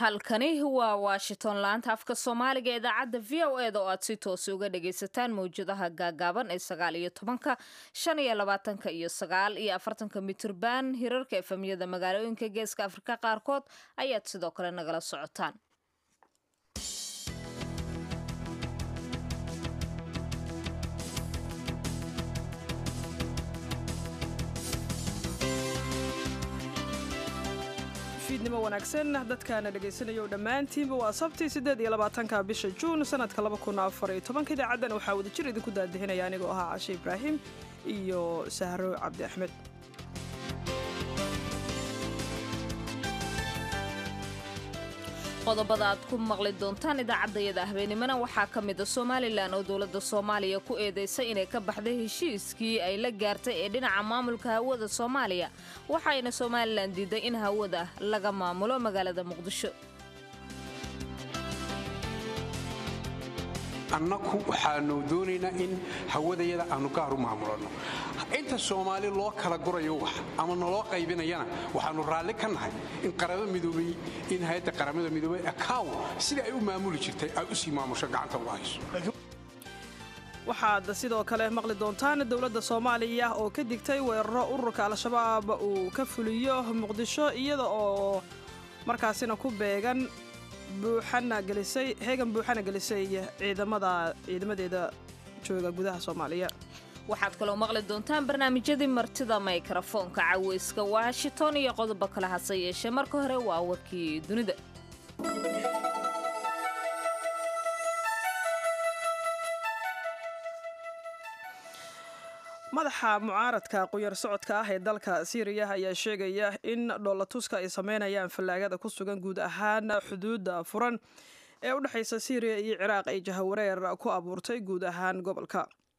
halkani waa washington laanta afka soomaaliga ee idaacadda v o eda oo aad si toosi uga dhagaysataan mawjadaha gaagaaban ee sagaal iyo tobanka shan iyo labaatanka iyo sagaal iyo afartanka mitirban hirarka efemyada magaalooyinka geeska afrika qaarkood ayaad sidoo kale nagala socotaan fiidnimo wanaagsan dadkaana dhegaysanaya dhammaantiinba waa sabti siddeed iyo labaatanka bisha juun sanadka laba kun afar iyo tobanka idaacaddan waxaa wadajir idinku daadihinaya anigoo ahaa cashe ibraahim iyo sahro cabdi axmed qodobada aad ku maqli doontaan idaacaddayada habeenimona waxaa ka mid a somalilan oo dowladda soomaaliya ku eedaysay inay ka baxday heshiiskii ay la gaartay ee dhinaca maamulka hawada soomaaliya waxayna somalilan diiday in hawada laga maamulo magaalada muqdisho annaku waxaanu doonaynaa in hawadayada aanu gaar u maamulanno inta soomaali loo kala gurayo wax ama naloo qaybinayana waxaannu raalli ka nahay in qaraba midoobay in hay-adda qaramada midoobay akaw sida ay u maamuli jirtay ay u sii maamusho gacanta uga hayso waxaad sidoo kale maqli doontaan dowladda soomaaliya oo ka digtay weeraro ururka al-shabaab uu ka fuliyo muqdisho iyada oo markaasina ku beegan buuxana gelisay heegan buuxana gelisay ciidamada ciidamadeeda jooga gudaha soomaaliya waxaad kaloo maqli doontaan barnaamijyadii martida mikrafoonka caweyska washington iyo qodobo kale hase yeeshee marka hore waa warkii dunida madaxa mucaaradka quyar socodka ah ee dalka siiriya ayaa sheegaya in dhoolatuska ay sameynayaan fallaagada ku sugan guud ahaan xuduudda furan ee u dhexaysa siiriya iyo ciraaq ay jahawareer ku abuurtay guud ahaan gobolka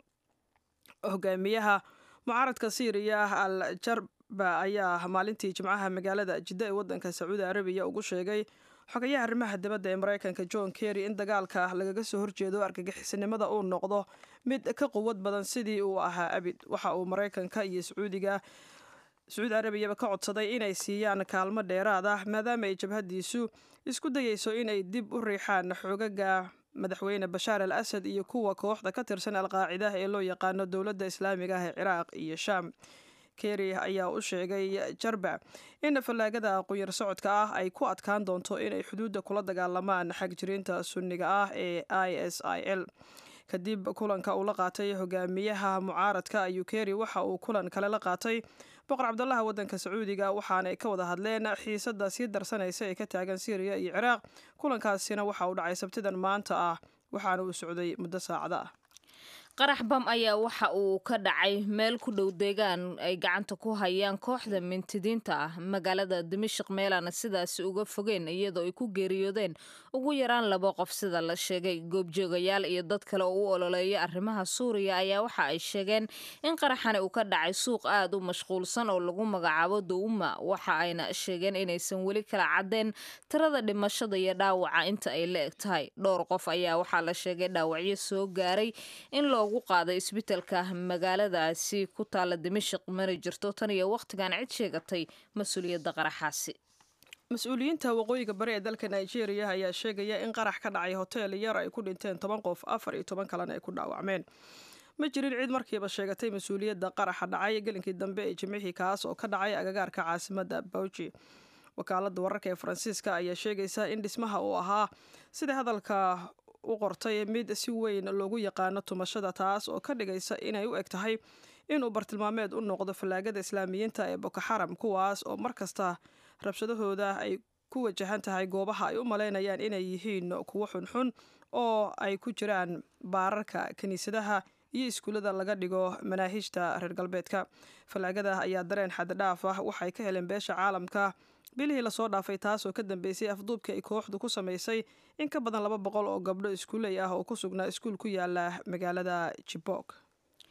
hogaamiyaha mucaaradka siiriya al jarba ayaa maalintii jimcaha magaalada jidda ee waddanka sacuudi arabiya ugu sheegay xogayaha arrimaha dibadda ee maraykanka john kerry in dagaalka lagaga soo horjeedo argagixisanimada uu noqdo mid ka quwad badan sidii uu ahaa abid waxa uu maraykanka iyo sacuudiga sacuudi arabiyaba ka codsaday inay siiyaan kaalmo dheeraad ah maadaama ay jabhadiisu isku dayeyso inay dib u riixaan xoogaga madaxweyne bashaar al asad iyo kuwa kooxda ka tirsan alqaacida ee loo yaqaano dowladda islaamiga ah ee ciraaq iyo shaam kerry ayaa u sheegay jarba in fallaagada quyar socodka ah ay ku adkaan doonto inay xuduudda kula dagaalamaan xagjiriinta sunniga ah ee i s i l kadib kulanka uu la qaatay hogaamiyaha mucaaradka ayuu kerry waxa uu kulan kale la qaatay boqor cabdalaha waddanka sacuudiga waxaanay ka wada hadleen xiisadda sii darsanaysa ee ka taagan syriya iyo ciraaq kulankaasina waxa uu dhacay sabtidan maanta ah waxaana uu socday muddo saacada ah qarax bam ayaa waxa uu ka dhacay meel ku dhow deegaan ay gacanta ku hayaan kooxda mintidiinta ah magaalada dimashik meelana sidaasi uga fogeen iyadoo ay ku geeriyoodeen ugu yaraan laba qof sida la sheegay goobjoogayaal iyo dad kale oo u ololeeya arrimaha suuriya ayaa waxa ay sheegeen in qaraxani uu ka dhacay suuq aad u mashquulsan oo lagu magacaabo dowma waxa ayna sheegeen inaysan weli kala caddeen tirada dhimashada iyo dhaawaca inta ay la eg tahay dhowr qof ayaa waxaa la sheegay dhaawacyo soo gaaray in ugu qaaday isbitaalka magaaladaasi ku taala dimashik mana jirto tan iyo wakhtigan cid sheegatay mas-uuliyadda qaraxaasi mas-uuliyiinta waqooyiga bari ee dalka nigeria ayaa sheegaya in qarax ka dhacay hotel yar ay ku dhinteen toban qof afar iyo toban kalena ay ku dhaawacmeen ma jirin cid markiiba sheegatay mas-uuliyadda qaraxa dhacay gelinkii dambe ee jimcihii kaas oo ka dhacay agagaarka caasimadda bauji wakaaladda wararka ee faransiiska ayaa sheegaysa in dhismaha uu ahaa sida hadalka u qortay mid si weyn loogu yaqaano tumashada taas oo ka dhigaysa inay u eg tahay inuu bartilmaameed u noqdo fallaagada islaamiyiinta ee boko xaram kuwaas oo mar kasta rabshadahooda ay ku wajahan tahay goobaha ay u malaynayaan inay yihiin kuwo xunxun oo ay ku jiraan baararka kiniisadaha iyo iskuullada laga dhigo manaahijta reer galbeedka fallaagada ayaa dareen xaddidhaaf ah waxay ka heleen beesha caalamka bilihii lasoo dhaafay taas oo ka dambeysay afduubkii ay kooxdu ku samaysay in ka badan laba boqol oo gabdho iskuuley ah oo ku sugnaa iskuul ku yaala magaalada jibok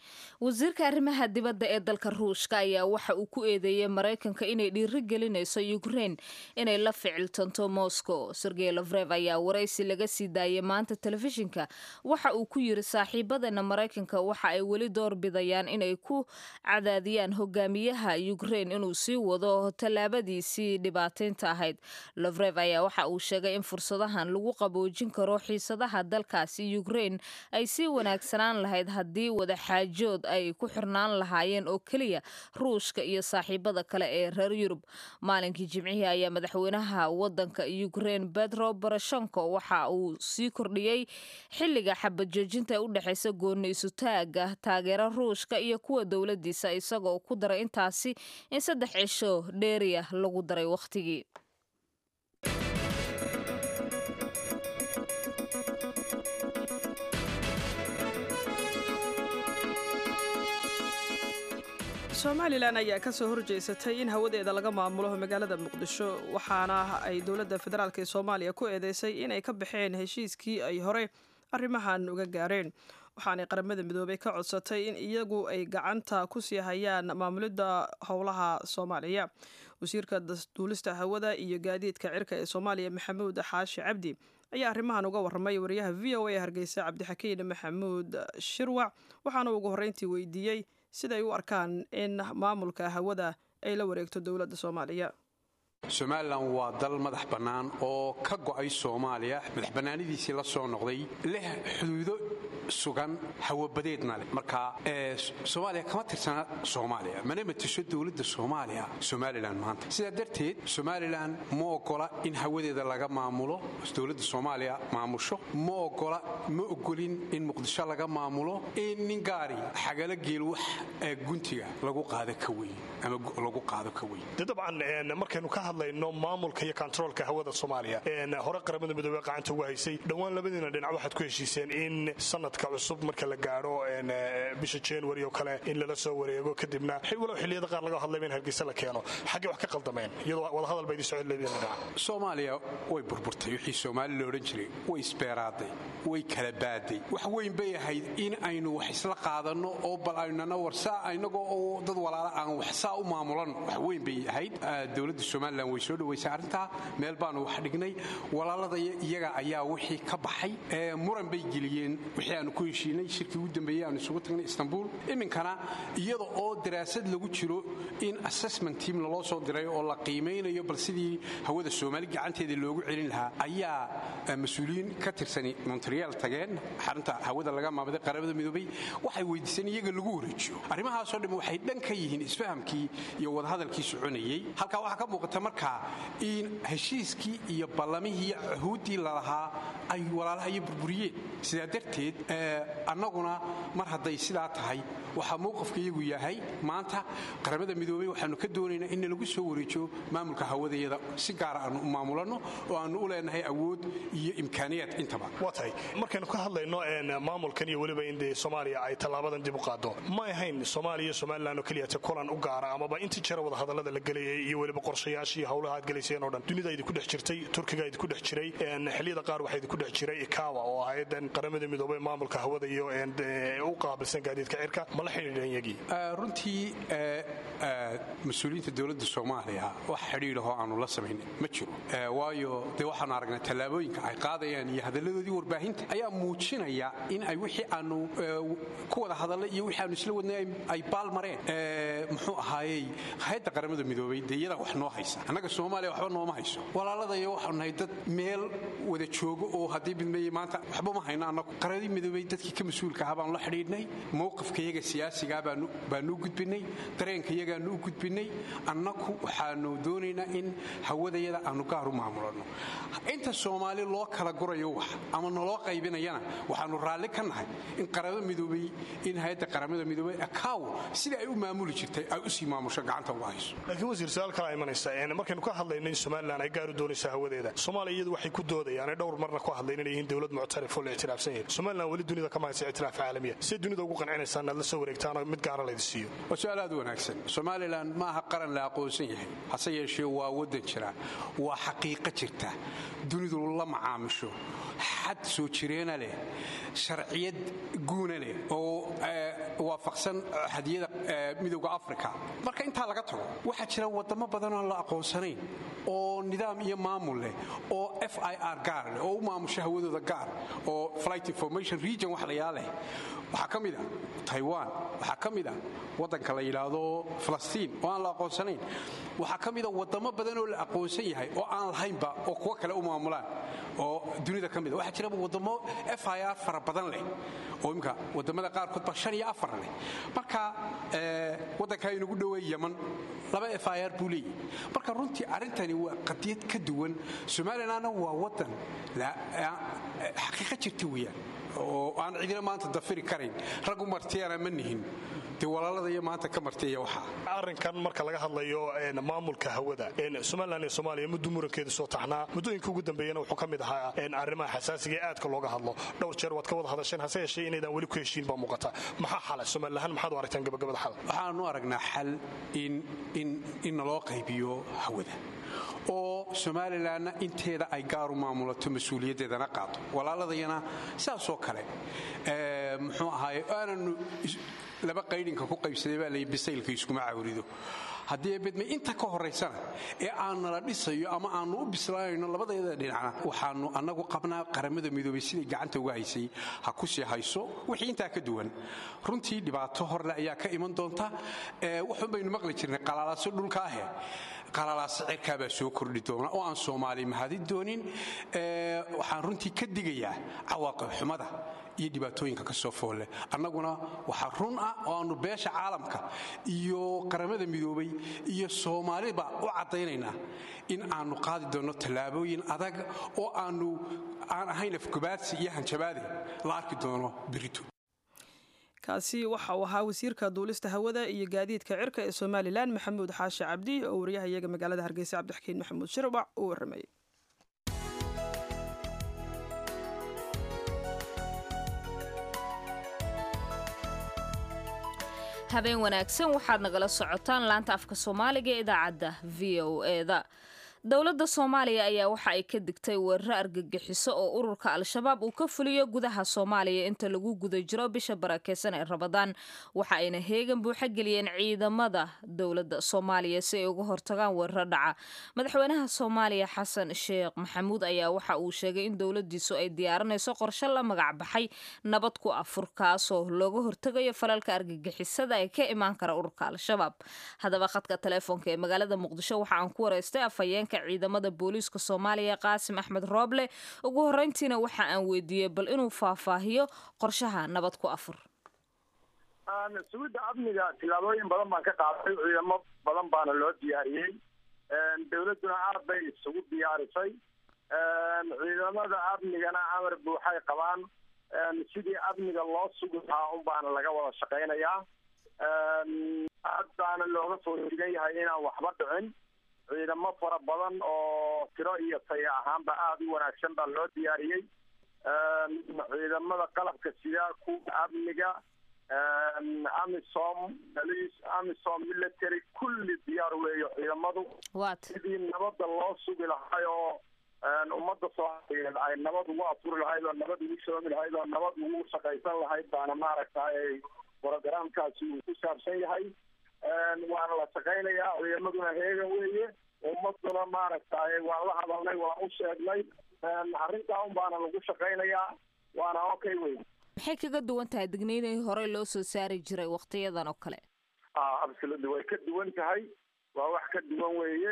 wasiirka arrimaha dibadda ee dalka ruushka ayaa waxa uu ku eedeeyey maraykanka inay dhiiri gelinayso ukrein inay la ficiltanto moscow sergey lofrev ayaa waraysi laga sii daayay maanta telefishinka waxa uu ku yiri saaxiibadana maraykanka waxa ay weli door bidayaan inay ku cadaadiyaan hogaamiyaha ukrein inuu sii wado tallaabadiisii dhibaataynta ahayd lofrev ayaa waxa uu sheegay in fursadahan lagu qaboojin karo xiisadaha dalkaasi ukrein ay sii wanaagsanaan lahayd haddii wadaxaajood ay ku xirnaan lahaayeen oo keliya ruushka iyo saaxiibada kale ee reer yurub maalinkii jimcihii ayaa madaxweynaha wadanka ukrein betro boroshenko waxa uu sii kordhiyey xilliga xabajoojinta ee u dhexaysa gooni isutaaga taageera ruushka iyo kuwa dowladiisa isagoo ku daray intaasi in saddex cisho dheeriya lagu daray wakhtigii somalilan ayaa ka soo horjeysatay in hawadeeda laga maamulo magaalada muqdisho waxaana ay dowladda federaalk ee soomaaliya ku eedeysay inay ka baxeen heshiiskii ay hore arrimahan uga gaareen waxaanay qaramada midoobay ka codsatay in iyagu ay gacanta ku sii hayaan maamulidda howlaha soomaaliya wasiirka duulista hawada iyo gaadiidka cirka ee soomaaliya maxamuud xaashi cabdi ayaa arrimahan uga warramay wariyaha v o a hargeysa cabdixakiin maxamuud shirwac waxaana ugu horreyntii weydiiyey siday u arkaan in maamulka hawada ay la wareegto dowladda soomaaliya somalilan waa dal madax bannaan oo ka go'ay soomaaliya madax bannaanidiisii la soo noqday leh xuduudo sugan hawabadeedna leh marka soomaaliya kama tirsana soomaaliya mana matisho dowladda soomaaliya somalilan maanta sidaa darteed somalilan ma ogola in hawadeeda laga maamulo dowladda soomaaliya maamusho ma ogola ma ogolin in muqdisho laga maamulo in nin gaari xagala geel wax guntiga lagu qaado ka weyn ama lagu qaado ka weyn dabcan markaynu ka hadlayno maamulka iyo kontaroolka hawada soomaaliya hore qaramada midoobey qacanta uga haysay dhowaan labadiina dhinac waxaad ku heshiiseen in sanadka cusub marka la gaadho bisha january oo kale in lala soo wareego kadibna walow xilliyada qaar laga hadlayba in hargeysa la keeno xaggee wax ka qaldameen iyadoo wadahadal ba idin socod labadiina dhinac soomaaliya way burburtay wixii soomaali la odhan jiray way isbeeraaday way kala baaday wax weyn bay ahayd in aynu wax isla qaadanno oo bal aynana warsaa inagoo oo dad walaala aan wax saa u maamulan wax weyn bay ahayd dowladda somalilan way soo dhawaysay arrintaa meel baanu wax dhignay walaalada iyaga ayaa wixii ka baxay muran bay geliyeen wixii aanu ku heshiinay shirkii ugu dambeeyey aanu isugu tagnay istanbul iminkana iyada oo daraasad lagu jiro in assessment team laloo soo diray oo la qiimaynayo bal sidii hawada soomaali gacanteeda loogu celin lahaa ayaa mas-uuliyiin ka tirsani montreal tageen xarunta hawada laga maamaday qaramada midoobay waxay weydiiseen iyaga lagu wareejiyo arrimahaasoo dhan waxay dhan ka yihiin isfahamkii iyo wadahadalkii soconayey halkaa waxaa ka muuqata markaa in heshiiskii iyo ballamihii iyo cuhuuddii lalahaa ay walaalaha iyo burburiyeen sidaa darteed annaguna mar hadday sidaa tahay waxaa mowqafka iyagu yahay maanta qaramada midoobey waxaanu ka doonaynaa in lagu soo wareejiyo maamulka hawadayada si gaara aanu u maamulanno oo aanu u leenahay awood iyo imkaaniyaad intaba waa tahay markaynu ka hadlayno maamulkan iyo weliba in dee soomaaliya ay tallaabadan dib u qaado ma ahayn soomaaliya iyo somalilan oo keliyate kulan u gaara amaba intii jira wadahadallada la gelayay iyo weliba qorshayaashii howlaha aad gelayseen oo dhan dunida idinku dhex jirtay turkiga idinku dhex jiray xilliyada qaar waxaa idinku dhex jiray ikawa oo ahayd qaramada midoobey maamulka hawada iyo u qaabilsan gaadiidka cirka ma la xidhiidheen yagii runtii mas-uuliyiinta dowladda soomaaliya wax xidhiidhahoo aanu la samaynin ma jiro waayo dee waxaanu aragnay tallaabooyinka ay qaadayaan iyo hadalladoodii warbaahinta ayaa muujinaya in ay wixii aanu ku wada hadallay iyo wixii aanu isla wadnay ay baalmareen muxuu ahaayey hay-adda qaramada midoobey dee iyadaa wax noo haysa annaga soomaaliya waxba nooma hayso walaaladayo waxaanu nahay dad meel wada joogo oo haddii midmeeye maanta waxba ma hayno annagu qaradii midoobey dadkii ka mas-uulka ahaa baanu la xidhiidhnay mowqifkayaga siyaasigaa baanu u gudbinay dareenkayagaanu u gudbinay annagu waxaanu doonaynaa in hawadayada aanu gaar u maamulanno inta soomaali loo kala gurayo wax ama naloo qaybinayana waxaanu raalli ka nahay in qaramo midoobey in hay-adda qaramada midoobey akaw sidai ay u maamuli jirtay ay usii maamusho gacanta uga hayso laakiin wasiir su-aal kalaa imanaysa markaynu ka hadlayno in somalilan ay gaar u doonayso hawadeeda soomaaliya iyadu waxay ku doodayaan dhowr marna ku hadlayn inay yihiin dowlad muctarif oo la ictiraafsan yahay somalilan weli dunida kama haysa ictiraaf caalamiya siday dunida ugu qancinaysaan inaad la soo wareegtaan oo mid gaara laydi siiyo waa su-aal aad u wanaagsan somalilan somalilan ma aha qaran la aqoonsan yahay hase yeeshee waa waddan jira waa xaqiiqo jirta dunidu la macaamisho xad soo jireena leh sharciyad guuna leh oo waafaqsan hadiyada midowda africa marka intaa laga tago waxaa jira wadamo badanoo la aqoonsanayn oo nidaam iyo maamul leh oo f i r gaar leh oo u maamusha hawadooda gaar oo flight information region wax layaa leh waxaa ka mid a taiwan waxaa ka mid a waddanka la yidhaahdo falastiin oo aan la aqoonsanayn waxaa ka mid a wadamo badan oo la aqoonsan yahay oo aan lahaynba oo kuwo kale u maamulaan oo dunida ka mid a waxaa jira wadamo f i r fara badan leh oo imika wadamada qaarkood ba shan iyo afar leh marka waddankaa inugu dhoweey yaman laba f i r buu leeyahy marka runtii arrintani waa qadiyad ka duwan somalilanna waa waddan xaqiiqa jirta weeyaan oo aan cidina maanta dafiri karayn raggu martiyana ma nihin dee walaalada iyo maanta ka martiya waxaa arrinkan marka laga hadlayo maamulka hawada somalilan iyo soomaaliya muddo murankeedu soo taxnaa muddooyinka ugu dambeeyana wuxuu ka mid ahaa arrimaha xasaasiga ee aadka looga hadlo dhowr jeer waad ka wada hadasheen hase yeeshee inaydaan weli ku heshiin baa muuqata maxaa xala somalilahaan maxaad u aragtaan gabagabada xal waxaanu aragnaa xal in naloo qaybiyo hawada oo somalilanna inteeda ay gaaru maamulato mas-uuliyaddeedana qaado walaaladayana sidaasoo kale muxuu ahaaye aananu laba qaydhinka ku qaybsaday baa lay bisaylka iskuma cawrido haddii bedme inta ka horaysana ee aan nala dhisayo ama aanu u bislaanayno labadayada dhinacna waxaanu annagu qabnaa qaramada midoobay siday gacanta uga haysay ha ku sii hayso wixii intaa ka duwan runtii dhibaato horle ayaa ka iman doonta waxun baynu maqli jirnay qalaalaaso dhulka ahe qalalaasa cirkaabaa soo kordhi doona oo aan soomaali mahadi doonin waxaan runtii ka digayaa cawaaqib xumada iyo dhibaatooyinka ka soo foolle annaguna waxaa run ah oo aannu beesha caalamka iyo qaramada midoobay iyo soomaaliba u caddaynaynaa in aannu qaadi doonno tallaabooyin adag oo aannu aan ahayn afgubaadsi iyo hanjabaade la arki doono berito kaasi waxa uu ahaa wasiirka duulista hawada iyo gaadiidka cirka ee somalilan maxamuud xaashi cabdi oo wariyaha iyaga magaalada hargeysa cabdixkiin maxamuud shirbac uu warramayay habeen wanaagsan waxaad nagala socotaan laanta afka soomaaliga ee idaacadda v o eda dowladda soomaaliya ayaa waxa ay ka digtay weeraro argagixiso oo ururka al-shabaab uu ka fuliyo gudaha soomaaliya inta lagu guda jiro bisha barakeysan ee rabadaan waxa ayna heegan buuxa geliyeen ciidamada dowladda soomaaliya si ay uga hortagaan weeraro dhaca madaxweynaha soomaaliya xasan sheekh maxamuud ayaa waxa uu sheegay in dowladiisu ay diyaarinayso qorshe la magac baxay nabad ku afur kaasoo looga hortegayo falalka argagixisada ee ka imaan kara ururka al-shabaab haddaba khadka teleefoonka ee magaalada muqdisho waxa aan ku wareystay afhayeenka ciidamada booliiska soomaaliya qaasim axmed rooble ugu horeyntiina waxa aan weydiiyey bal inuu faahfaahiyo qorshaha nabad ku afur sugidda amniga tilaabooyin badan baan ka qaaday ciidamo badan baana loo diyaariyey dowladduna aad bay isugu diyaarisay ciidamada amnigana amar buuxay qabaan sidii amniga loo sugi lahaa un baana laga wada shaqaynayaa aad baana looga soo digan yahay inaan waxba dhicin ciidamo fara badan oo tiro iyo taya ahaanba aada u wanaagsan baa loo diyaariyey ciidamada qalabka sida kuwa amniga amisom police amisom military kulli diyaar weeyo ciidamadu sidii nabadda loo sugi lahay oo ummadda soomaaliyeed ay nabad ugu afuri lahayd oo nabad ugu shoomi lahayd oo nabad ugu shaqaysan lahayd baana maaragtay brogramkaasi uu ku saabsan yahay waana la shaqaynayaa ciidamaduna heegan weeye ummaduna maaragtay waan la hadalnay waan u sheegnay arrintaa un baana lagu shaqaynayaa waana okay wey maxay kaga duwan tahay digniinihii horey loo soo saari jiray waktiyadan oo kale absolutely way ka duwan tahay waa wax ka duwan weeye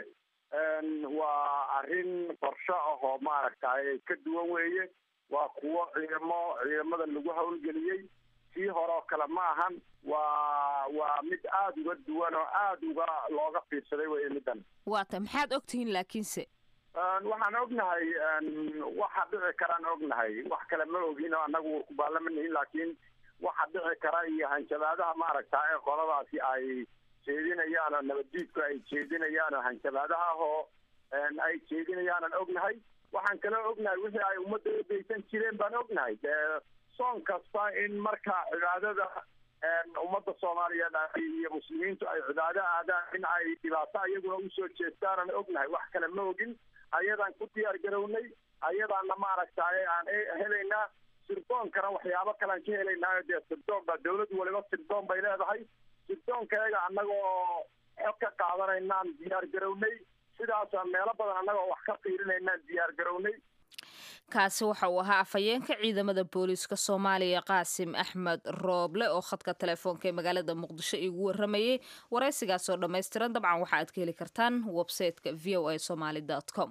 waa arrin qorsho ah oo maaragtay ka duwan weeye waa kuwo ciidamo ciidamada lagu hawlgeliyey sii hore oo kale ma ahan waa waa mid aada uga duwan oo aada uga looga fiirsaday weye middan waata maxaad ogtihiin laakiinse waxaan ognahay waxa dhici karaan ognahay wax kale ma ogin oo annagu kubaallama nihin laakiin waxa dhici kara iyo hanjabaadaha maaragta ee qoladaasi ay jeedinayaan oo nabaddiidku ay jeedinayaan oo hanjabaadaha oo ay jeedinayaanan ognahay waxaan kaloo ognahay wixii ay ummadda udaysan jireen baan ognahay dee soon kasta in marka cibaadada ummadda soomaaliyeed iyo muslimiintu ay cibaado aadaan in ay dhibaato iyaguna usoo jeestaanaan ognahay wax kale ma ogin ayadaan ku diyaar garownay ayadaana maaragtay aan helaynaa sirdoonkana waxyaabo kalean ka helaynaayo dee sirdoon baa dawlad waliba sirdoon bay leedahay sirdoonkayaga annagoo xog ka qaadanaynaan diyaar garownay sidaasa meelo badan annagoo wax ka fiirinaynaan diyaar garownay kaasi waxa uu ahaa afhayeenka ciidamada booliiska soomaaliya qaasim axmed rooble oo khadka telefoonka ee magaalada muqdisho iigu waramayay waraysigaas oo dhammaystiran dabcan waxa aad ka heli kartaan websayteka v o a somaly com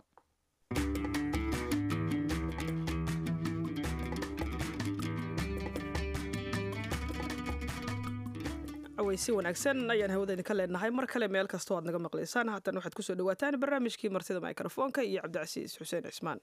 si wanaagsan ayaan hawadayni ka leenahay mar kale meel kastoo aad naga maqlaysaan haatan waxaad kusoo dhawaataan barnaamijkii martida mikrofoonka iyo cabdicasiis xuseen cismaan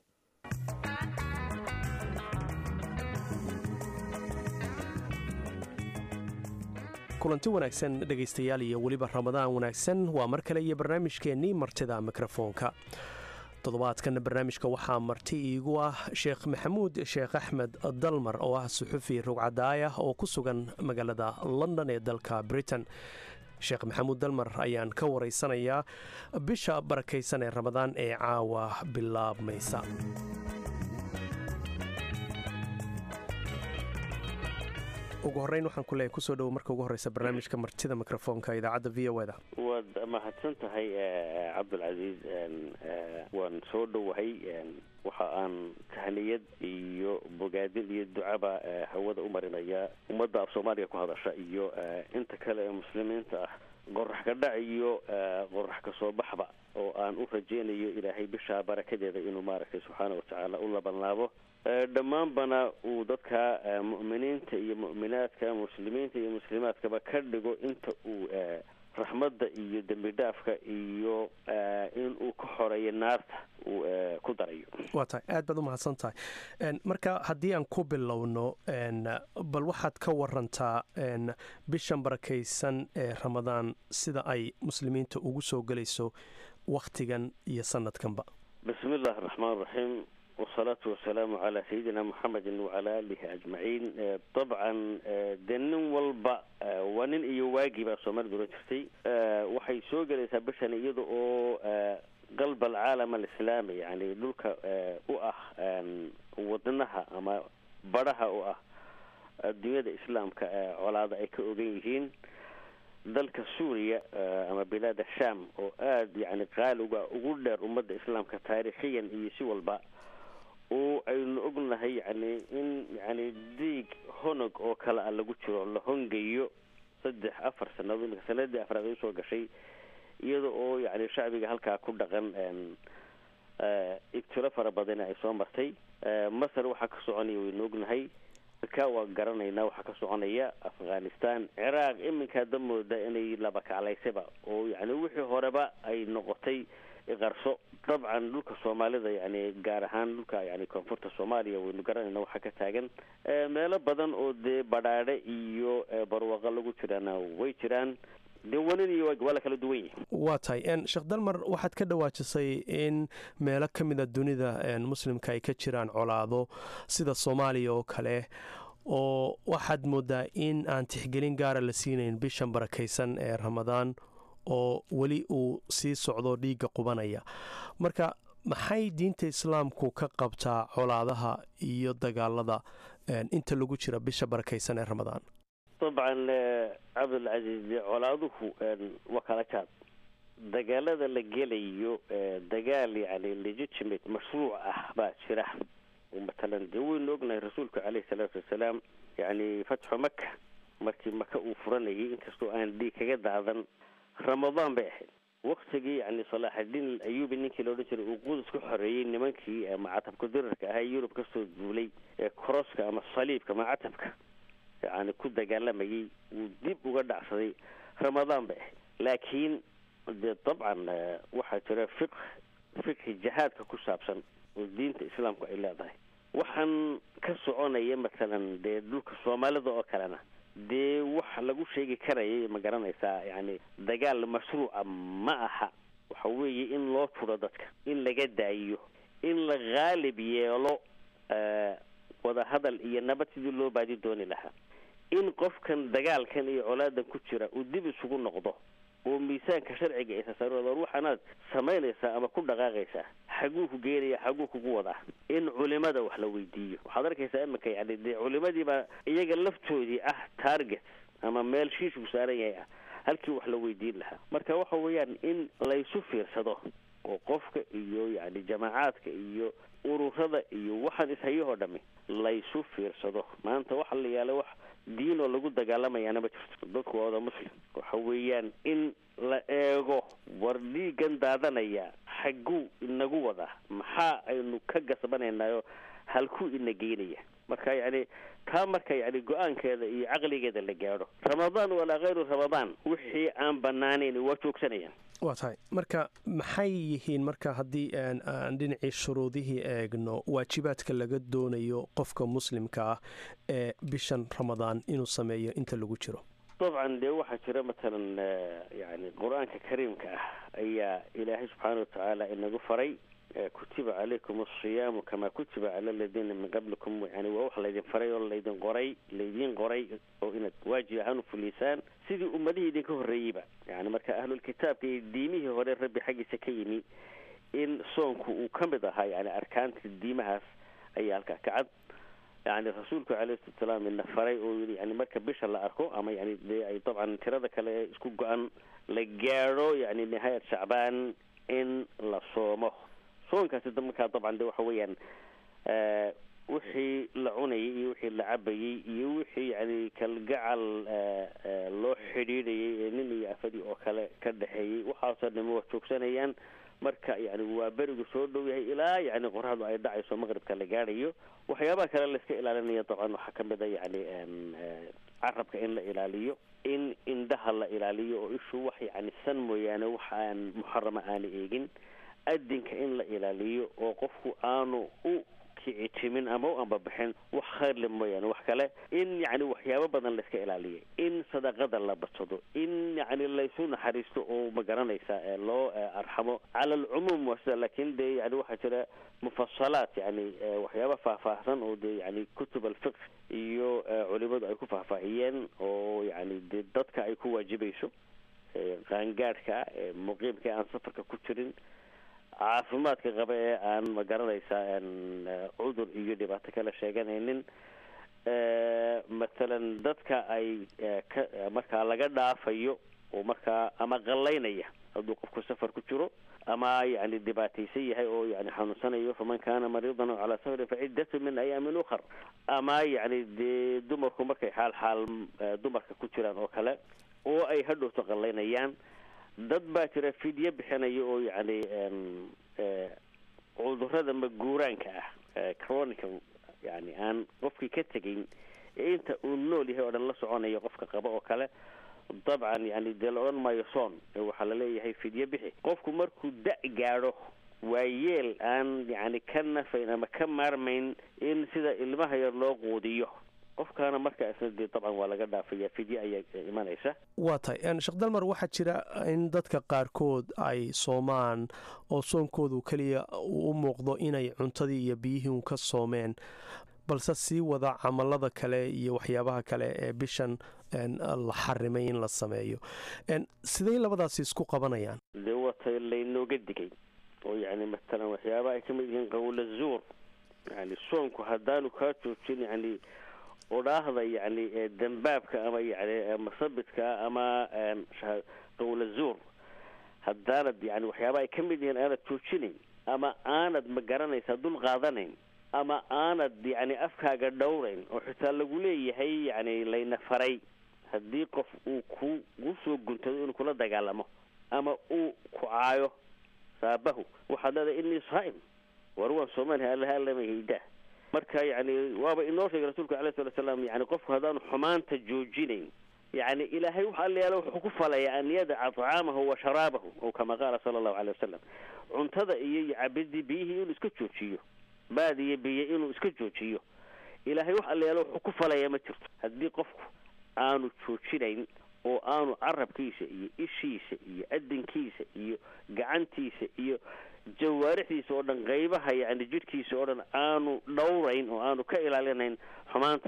kulanti wanaagsan dhegaystayaal iyo weliba ramadaan wanaagsan waa mar kale iyo barnaamijkeennii martida mikrofoonka toddobaadkan barnaamijka waxaa marti iigu ah sheekh maxamuud sheekh axmed dalmar oo ah suxufi rugcadaaya oo ku sugan magaalada london ee dalka britain sheekh maxamuud dalmar ayaan ka waraysanayaa bisha barakaysan ee ramadaan ee caawa bilaabmaysa ugu horeyn waxaan ku leeyahay kusoo dhowo marka ugu horeysa barnaamijka martida mikrofoonka idaacadda v o da waad mahadsan tahay cabdulcasiis waan soo dhowahay waxa aan tahniyad iyo bogaadin iyo ducaba hawada u marinaya ummadda af soomaaliya ku hadasha iyo inta kale ee muslimiinta ah qorax ka dhac iyo qorax ka soo baxba oo aan u rajaynayo ilaahay bishaa barakadeeda inuu maaragtay subxaana watacaala u labanlaabo dhammaanbana uu dadka mu'miniinta iyo mu'minaadka muslimiinta iyo muslimaadkaba ka dhigo inta uu raxmadda iyo dembi dhaafka iyo in uu ka xoreeyo naarta uu ku darayo waa tahay aad baad u mahadsan tahay marka haddii aan ku bilowno bal waxaad ka warantaa bishan barakaysan ee ramadaan sida ay muslimiinta ugu soo gelayso wakhtigan iyo sanadkanba bismi illaahi raxmaan raxiim wasalaatu wasalaamu calaa sayidina muxamedin wacalaa aalihi ajmaciin dabcan dee nin walba waa nin iyo waagii baa soomaalida oran jirtay waxay soo gelaysaa bishan iyada oo qalb alcaalam alislaami yani dhulka u ah wadnaha ama badhaha u ah adduunyada islaamka colaada ay ka ogan yihiin dalka suuriya ama bilaada sham oo aada yani qaaliga ugu dheer ummadda islaamka taariikhiyan iyo si walba oo aynu ognahay yani in yani diig honog oo kale a lagu jiro la hongayo saddex afar sanadood iminka sanadii afraad ay usoo gashay iyada oo yani shacbiga halkaa ku dhaqan ibtilo fara badana ay soo martay masar waxaa ka soconaya waynu ognahay ka waa garanaynaa waxaa ka soconaya afghanistan ciraaq iminkaa damooda inay laba kaclaysaba oo yani wixii horeba ay noqotay qarso dabcan dhulka soomaalida yani gaar ahaan dhulka yani koonfurta soomaaliya waynu garanayna waxaa ka taagan meelo badan oo dee badhaadhe iyo barwaaqo lagu jiraana way jiraan dee wanin iyo waa la kala duwan yihi waa tahay sheekh dalmar waxaad ka dhawaajisay in meelo ka mida dunida muslimka ay ka jiraan colaado sida soomaaliya oo kale oo waxaad moodaa in aan tixgelin gaara la siinayn bishan barakaysan ee ramadaan oo weli uu sii socdo dhiigga qubanaya marka maxay diinta islaamku ka qabtaa colaadaha iyo dagaalada inta lagu jira bisha barakaysan ee ramadaan dabcan cabdulcasiis colaaduhu waa kala jaad dagaalada la gelayo dagaal yani legitimate mashruuc ah baa jira matalan dee waynu ognahay rasuulku caleyhi salaatu wasalaam yani fatxu maka markii maka uu furanayay inkastoo aan dhiig kaga daadan ramadaan bay ahayd waktigii yani salaaxadiin ayuubi ninkii la odhan jiray uu qudus ka xoreeyey nimankii macatabka dirarka ahaa yurub kasoo duulay ee koroska ama saliibka macatabka yani ku dagaalamayay wuu dib uga dhacsaday ramadaan bay ahayd laakiin dee dabcan waxaa jira fiq fiqhi jihaadka ku saabsan oo diinta islaamku ay leedahay waxaan ka soconaya matalan dee dhulka soomaalida oo kalena dee wax lagu sheegi karayay ma garanaysaa yani dagaal mashruuca ma aha waxa weeye in loo turo dadka in laga daayiyo in la haalib yeelo wadahadal iyo nabad sidii loo baadi dooni lahaa in qofkan dagaalkan iyo colaadan ku jira uu dib isugu noqdo oo miisaanka sharciga isa saar waxaanaad samaynaysaa ama ku dhaqaaqaysaa xaguu ku geenaya xaguu kugu wadaa in culimada wax la weydiiyo waxaad arkaysaa iminka yani dee culimadiibaa iyaga laftoodii ah target ama meel shiishku saaran yahay ah halkii wax la weydiin lahaa marka waxa weeyaan in laysu fiirsado oo qofka iyo yani jamaacaadka iyo ururada iyo waxaan ishayahoo dhami laysu fiirsado maanta waxa la yaala wax diin oo lagu dagaalamayaana ma jirto dadku waa wada muslim waxa weeyaan in la eego war dhiigan daadanaya xagguu inagu wadaa maxaa aynu ka gasbanaynayo halkuu ina geynaya marka yani taa marka yani go-aankeeda iyo caqligeeda la gaadho ramadaan walaa kayru ramadaan wixii aan banaanayn waa joogsanayaan waa tahay marka maxay yihiin marka haddii aan dhinacii shuruudihii eegno waajibaadka laga doonayo qofka muslimka ah ee bishan ramadaan inuu sameeyo inta lagu jiro dabcan dee waxaa jira matalan yani qur-aanka kariimka ah ayaa ilaahay subxaana watacaala inagu faray kutiba calaykum asiyaamu kamaa kutiba cala aladiina min qablikum yani waa wax laydin faray oo laydin qoray laydiin qoray oo inaad waajib ahaan u fuliysaan sidii ummadihii idinka horreeyeyba yani marka ahlulkitaabka iyo diimihii hore rabbi xaggiisa ka yimi in soonku uu ka mid ahaa yani arkaanta diimahaas ayaa halkaa kacad yani rasuulku alayhi salatu salaam ina faray oo yii yani marka bisha la arko ama yani dee ay dabcan tirada kale ee isku go-an la gaadho yani nihaayat shacbaan in la soomo soonkaasi markaa dabcan de waxa weeyaan wixii la cunayay iyo wixii la cabayey iyo wixii yani kalgacal loo xidhiidhayay ee nin iyo afadii oo kale ka dhexeeyey waxaasoo dhami waa joogsanayaan marka yani waa berigu soo dhow yahay ilaa yani qoraxdu ay dhacayso maqribka la gaadhayo waxyaabaha kale layska ilaalinaya dabcan waxaa kamid a yani carabka in la ilaaliyo in indhaha la ilaaliyo oo ishu wax yani san mooyaane wax aan muxarama aana eegin adinka in la ilaaliyo oo qofku aanu u kicitimin ama u ambabixin wax khayrle mooyaane wax kale in yani waxyaabo badan layska ilaaliyo in sadaqada la badsado in yani laysu naxariisto oo magaranaysa loo arxamo cala alcumuum waa sida laakin de yani waxaa jira mufasalaat yani waxyaaba faahfaahsan oo de yani kutub alfiq iyo culimadu ay ku faahfaahiyeen oo yani de dadka ay ku waajibayso qaangaadhka muqiimka aan safarka ku jirin caafimaadka qaba ee aan magaranaysaa cudur iyo dhibaato kala sheeganaynin mathalan dadka ay ka markaa laga dhaafayo oo markaa ama qallaynaya hadduu qofku safar ku jiro ama yani dhibaataysan yahay oo yani xanuunsanayo faman kana mariidan o calaa safarin faciddatu min ayaamin ukhar ama yani dee dumarku markay xaal xaal dumarka ku jiraan oo kale oo ay hadhowto qallaynayaan dad baa jira fidyo bixinaya oo yani cudurada maguuraanka ah chronical yani aan qofkii ka tegayn ee inta uu nool yahay oo dhan la soconaya qofka qaba oo kale dabcan yani dee la odhan maayo soon waxaa laleeyahay fidyo bixi qofku markuu da- gaadho waa yeel aan yani ka nafayn ama ka maarmayn in sida ilmaha yar loo quudiyo qofkaana markaa isna dee dabcan waa laga dhaafaya fidye ayaa imanaysa waa tahay sheekh dalmar waxaa jira in dadka qaarkood ay soomaan oo soonkoodu keliya uu u muuqdo inay cuntadii iyo biyihii un ka soomeen balse sii wada camalada kale iyo waxyaabaha kale ee bishan la xarimay in la sameeyo siday labadaasi isku qabanayaan dee watay laynooga digay oo yani matalan waxyaabaha ay ka mid yihiin qawla zuur yani soonku haddaanu kaa joojin yani odhaahda yani dambaabka ama yani masabidka ama qawla zuur haddaanad yani waxyaabaha ay ka mid yihiin aanad joojinayn ama aanad ma garanaysaa dul qaadanayn ama aanad yani afkaaga dhowrayn oo xitaa lagu leeyahay yani layna faray haddii qof uu ku ku soo guntado inuu kula dagaalamo ama uu ku caayo saabahu waxaad leedahay inii saa'im war waan soomaaliha allaha allama haydaa marka yani waaba inoo sheegay rasuulka alayh salatu salaam yani qofku haddaanu xumaanta joojinayn yani ilaahay waxa alla yaala wuxuu ku falaya an yadaca طacaamahu wa sharaabahu o kama qaala sala allahu alay wasalam cuntada iyo cabidii biyihii inuu iska joojiyo baad iyo biyo inuu iska joojiyo ilaahay wax alla yaala wuxuu ku falaya ma jirto haddii qofku aanu joojinayn oo aanu carabkiisa iyo ishiisa iyo adinkiisa iyo gacantiisa iyo jawaarixdiisa oo dhan qaybaha yani jidhkiisa oo dhan aanu dhowrayn oo aanu ka ilaalinayn xumaanta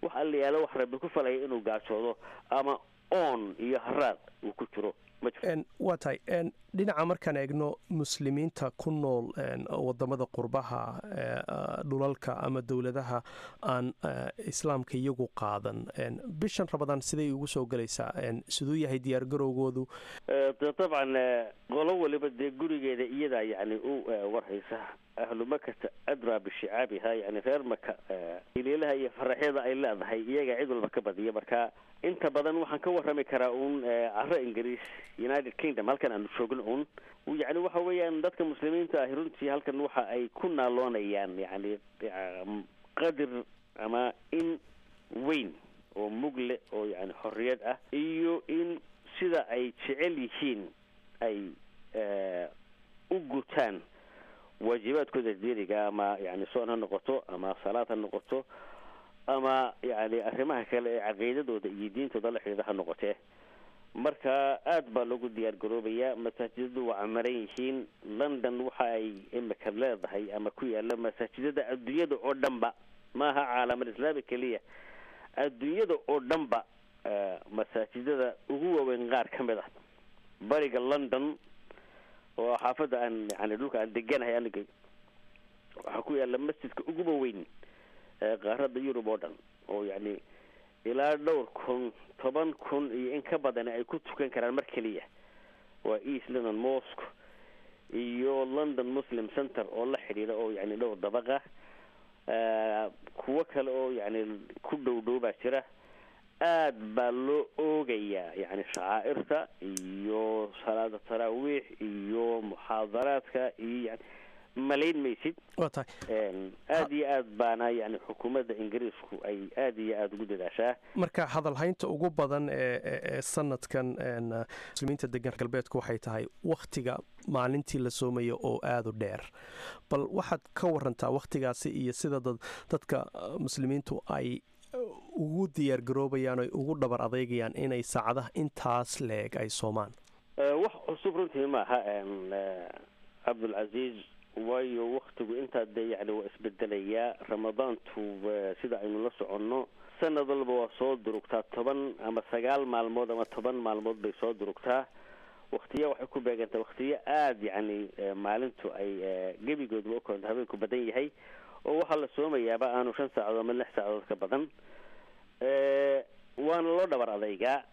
wax allayaalo wax rabbi ku falaya inuu gaajoodo ama oon iyo haraad uu ku jiro waa tahay dhinaca markaan eegno muslimiinta ku nool wadamada qurbaha dhulalka ama dowladaha aan islaamka iyagu qaadan bishan rabadaan siday ugu soo gelaysaa siduu yahay diyaargarowgoodu dabcan qolo waliba dee gurigeeda iyadaa yani u warhaysa ahlu makata adraa bishicaabiha yani reer maka ilielaha iyo faraxyada ay leedahay iyaga cid walba ka badiya marka inta badan waxaan ka warrami karaa uun caro ingiriis united kingdom halkan aanu joogno un yani waxa weeyaan dadka muslimiinta ahi runtii halkan waxa ay ku naaloonayaan yani qadir ama in weyn oo mugle oo yani xorriyad ah iyo in sida ay jecel yihiin ay u gutaan waajibaadkooda diiniga ama yani soon ha noqoto ama salaad ha noqoto ama yani arrimaha kale ee caqiidadooda iyo diintooda la xidhiida ha noqotee marka aada baa lagu diyaar garoobayaa masaajidadu waa camaran yihiin london waxa ay imika leedahay ama ku yaala masaajidada adduunyada oo dhanba maaha caalamal islaami keliya adduunyada oo dhanba masaajidada ugu waaweyn qaar ka mid ah bariga london oo xaafadda aan yani dhulka aan deganahay aniga waxaa ku yaala masjidka uguba weyn qaarada yurub oo dhan oo yani ilaa dhowr kun toban kun iyo in ka badan ay ku tukan karaan mar keliya waa east london mosque iyo london muslim center oo la xidhiidha oo yani dhowr dabaqa kuwo kale oo yani ku dhow dhow baa jira aad baa loo oogayaa yani shacaa'irta iyo salaada taraawiix iyo muxaadaraadka iyo yani malayn maysid waa tahay aada iyo aad baana yani xukuumadda ingiriisku ay aada iyo aada ugu dadaashaa marka hadalhaynta ugu badan ee sanadkan muslimiinta degan galbeedku waxay tahay wakhtiga maalintii la soomayo oo aada u dheer bal waxaad ka warantaa wakhtigaasi iyo sida dadka muslimiintu ay ugu diyaar garoobayaan oy ugu dhabar adeegayaan inay saacadaha intaas leeg ay soomaan wax cusub runtii maaha cabdulcasiis waayo waktigu intaa dee yani waa isbedelayaa ramadaantu sida aynu la soconno sanad walba waa soo durugtaa toban ama sagaal maalmood ama toban maalmood bay soo durugtaa waktiya waxay ku beegantaa waktiyo aada yani maalintu ay gebigoodba ukoonta habeenku badan yahay oo waxaa la soomayaaba aanu shan saacadood ama lix saacadood ka badan waana loo dhabar adaygaa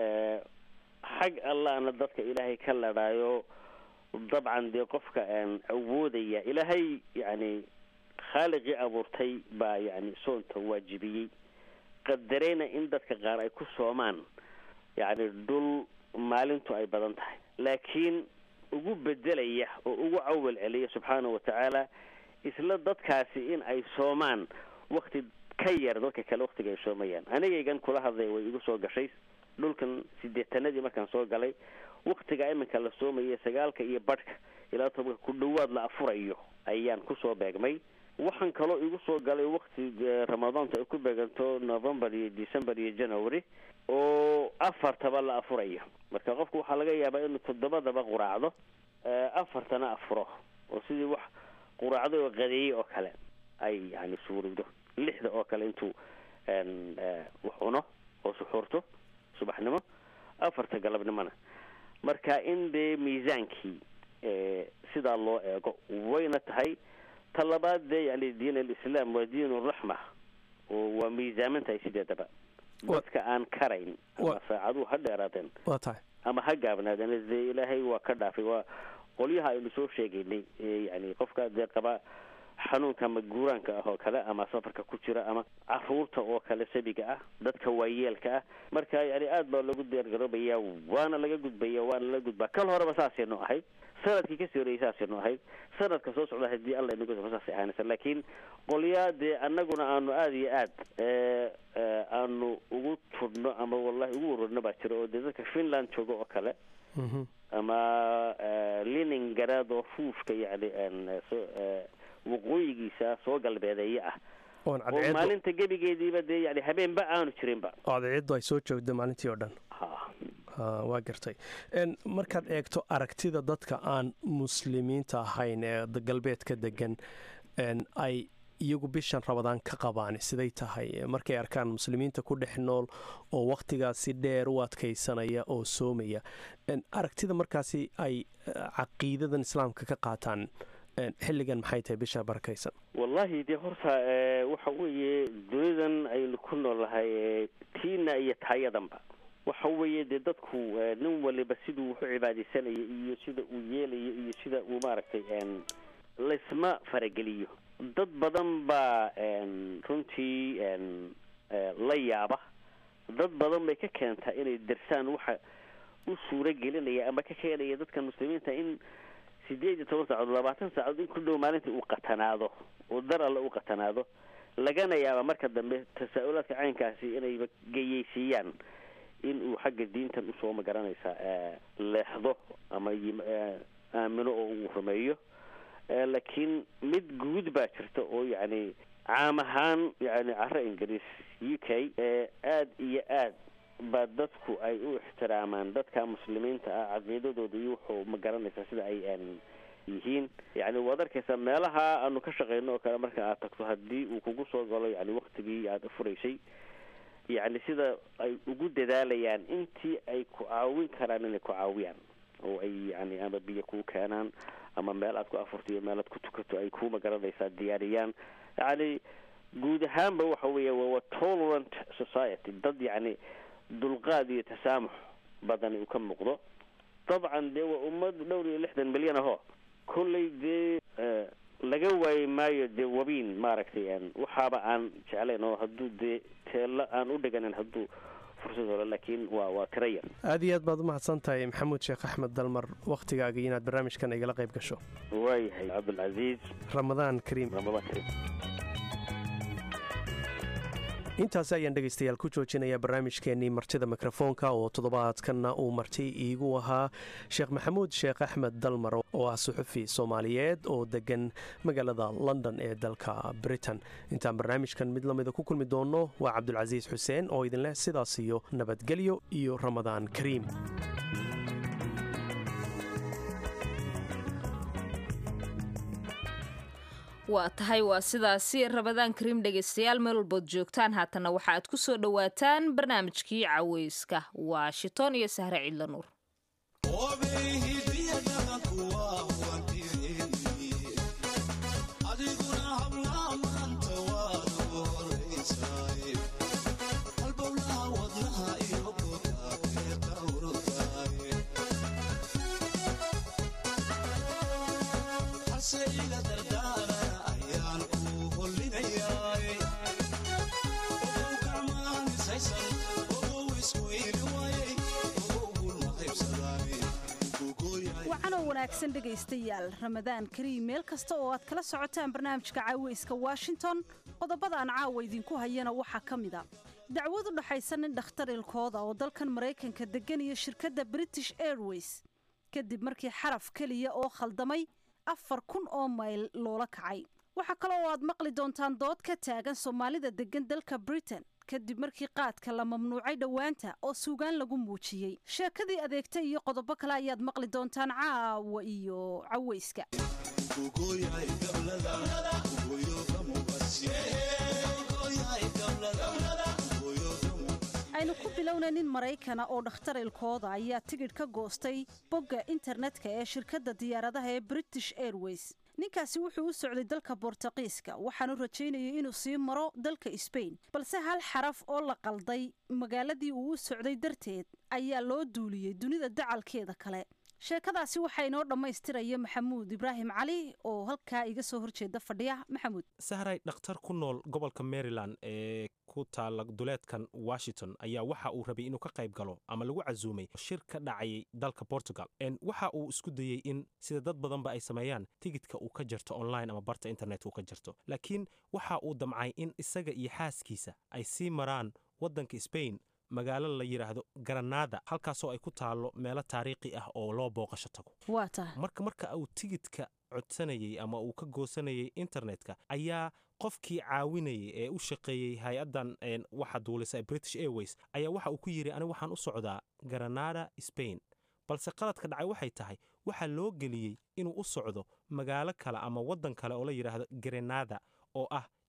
xag allaana dadka ilaahay ka ladhaayo dabcan dee qofka aan awoodaya ilaahay yani khaaliqii abuurtay baa yani soonta waajibiyey qadareyna in dadka qaar ay ku soomaan yani dhul maalintu ay badan tahay laakiin ugu bedelaya oo ugu cawal celiya subxaana wa tacaala isla dadkaasi in ay soomaan wakti ka yar dadka kale waktiga ay soomayaan anigaygan kula hadlay way igu soo gashay dhulkan sideetanadii markaan soo galay waktiga iminka la soomaya sagaalka iyo badhka ilaa tobanka ku dhawaad la afurayo ayaan kusoo beegmay waxaan kaloo igu soo galay wakti ramadaanta ay ku beeganto november iyo december iyo january oo afartaba la afurayo marka qofku waxaa laga yaabaa inuu toddobadaba quraacdo afartana afuro oo sidii wax quraacdo oo qadeeyey oo kale ay yani suurowdo lixda oo kale intuu wax cuno oo suxuurto subaxnimo afarta galabnimona marka in dee miisaankii sidaa loo eego wayna tahay ta labaad dee yani diin alislaam waa diin raxma oo waa miisaaman tahay sideedaba dadka aan karayn ama saacaduhu ha dheeraadeen waa tahay ama ha gaabnaadeen dee ilaahay waa ka dhaafay waa qolyaha aynu soo sheegaynay yani qofka dee qaba xanuunka ama guuraanka ah oo kale ama safarka ku jira ama caruurta oo kale sabiga ah dadka waayeelka ah marka yani aad baa lagu diyaargaroobaya waana laga gudbaya waana laga gudbaa kal horeba saasaynu ahayd sanadkii kasii horeyay saasaynu ahayd sanadka soo socda hadii alla inagu safo saasay ahaanaysa laakiin qolyaa dee annaguna aanu aada iyo aad aanu ugu tudhno ama wallahi ugu warwarno baa jira oo dee dadka finland jooga oo kale ama liningarad oo fuufka yani waqooyigiisa soo galbeedeeye ah oo maalinta gebigeediiba dee yani habeenba aanu jirinba cadceeddu ay soo joogda maalintii oo dhan waa gartay markaad eegto aragtida dadka aan muslimiinta ahayn ee galbeedka degan ay iyagu bishan rabadaan ka qabaan siday tahay markay arkaan muslimiinta ku dhex nool oo wakhtigaasi dheer u adkaysanaya oo soomaya aragtida markaasi ay caqiidadan islaamka ka qaataan xilligan maxay tahay bisha barakaysan wallaahi dee horta waxa weeye dunidan aynu ku noolnahay tiina iyo taayadanba waxa weeye dee dadku nin waliba siduu wuxu cibaadaysanaya iyo sida uu yeelayo iyo sida uu maaragtay laysma farageliyo dad badan baa runtii la yaaba dad badan bay ka keentaa inay darsaan waxa u suuro gelinaya ama ka keenaya dadka muslimiinta in sideed iyo toban saacadood labaatan saacadood in ku dhow maalintii uu qatanaado oo dar alle u qatanaado lagana yaaba marka dambe tasaa-ulaadka caynkaasi inayba geyeysiiyaan in uu xagga diintan usoo magaranaysaa leexdo ama aamino oo uu rumeeyo laakiin mid guud baa jirta oo yacni caam ahaan yani caro ingiriis u k aada iyo aad baa dadku ay u ixtiraamaan dadka muslimiinta ah caqiidadooda iyo wuxuu ma garanaysaa sida ay yihiin yani waad arkaysaa meelaha aanu ka shaqeyno oo kale marka aad tagto haddii uu kugu soo galo yani waktigii aada furaysay yacni sida ay ugu dadaalayaan intii ay ku caawin karaan inay ku caawiyaan oo ay yani ama biyo kuu keenaan ama meel aad ku afurto iyo meel aad ku tukato ay ku magaranaysaa diyaariyaan yani guud ahaanba waxa weeye waa tolerant society dad yacni dulqaad iyo tasaamux badani uu ka muuqdo dabcan dee waa ummad dhowr iyo lixdan milyan aho kolley dee laga waayi maayo dee wabiin maaragtay waxaaba aan jeclayn oo hadduu dee teelo aan u dhiganin hadduu fursad hore laakiin waa waa tira yar aad iyo aad baad umahadsan tahay maxamuud sheekh axmed dalmar wakhtigaaga inaad barnaamijkan igala qayb gasho waayahay cabdulcasiis ramadaan kariim ramadaan kariim intaasi ayaan dhegaystayaal ku joojinayaa barnaamijkeenii martida mikrofoonka oo toddobaadkanna uu marti iigu ahaa sheekh maxamuud sheekh axmed dalmar oo ah suxufi soomaaliyeed oo degan magaalada london ee dalka britain intaan barnaamijkan mid lamida ku kulmi doonno waa cabdulcasiis xuseen oo idinleh sidaas iyo nabadgelyo iyo ramadaan kariim waa tahay waa sidaasi rabadaan kariim dhegaystayaal meel walbood joogtaan haatana waxa aad ku soo dhowaataan barnaamijkii caweyska washington iyo sahre cidla nuur wanaagsan dhegaystayaal ramadaan kariim meel kasta oo aad kala socotaan barnaamijka caaweyska washington qodobadaan caawa idinku hayana waxaa ka mid a dacwad u dhaxaysa nin dhakhtar ilkooda oo dalkan maraykanka degan iyo shirkadda british airways kadib markii xaraf keliya oo khaldamay afar kun oo mayl loola kacay waxaa kale oo aad maqli doontaan dood ka taagan soomaalida degan dalka britain kadib markii qaadka la mamnuucay dhowaanta oo suugaan lagu muujiyey sheekadii adeegta iyo qodobo kale ayaad maqli doontaan caawa iyo caweyska aynu ku bilowna nin maraykana oo dhakhtar ilkooda ayaa tigidh ka goostay bogga internetka ee shirkadda diyaaradaha ee british airways ninkaasi wuxuu u socday dalka bortuqiiska waxaanu rajaynayay inuu sii maro dalka sbain balse hal xaraf oo la qalday magaaladii uu u socday darteed ayaa loo duuliyey dunida dacalkeeda kale sheekadaasi waxaa inoo dhammaystiraya maxamuud ibraahim cali oo halkaa iga soo horjeeda fadhiya maxamuud sahray dhakhtar ku nool gobolka maryland ee ku taala duleedkan washington ayaa waxa uu rabay inuu ka qayb galo ama lagu casuumay shir ka dhacayay dalka portugal waxa uu isku dayey in sida dad badanba ay sameeyaan tigidka uu ka jarto online ama barta internet uu ka jarto laakiin waxa uu damcay in isaga iyo xaaskiisa ay sii maraan waddanka sbain magaalo la yidhaahdo garanada halkaasoo ay ku taallo meelo taariikhi ah oo loo booqasho tago marka marka uu tigidka codsanayey ama uu ka goosanayay internetka ayaa qofkii caawinayay ee u shaqeeyey hay-addan waxa duulisa british airways ayaa waxa uu ku yidhi anigu waxaan u socdaa garanada sbain balse qaladka dhacay waxay tahay waxaa loo geliyey inuu u socdo magaalo kale ama waddan kale oo la yidhaahdo grenada oo ah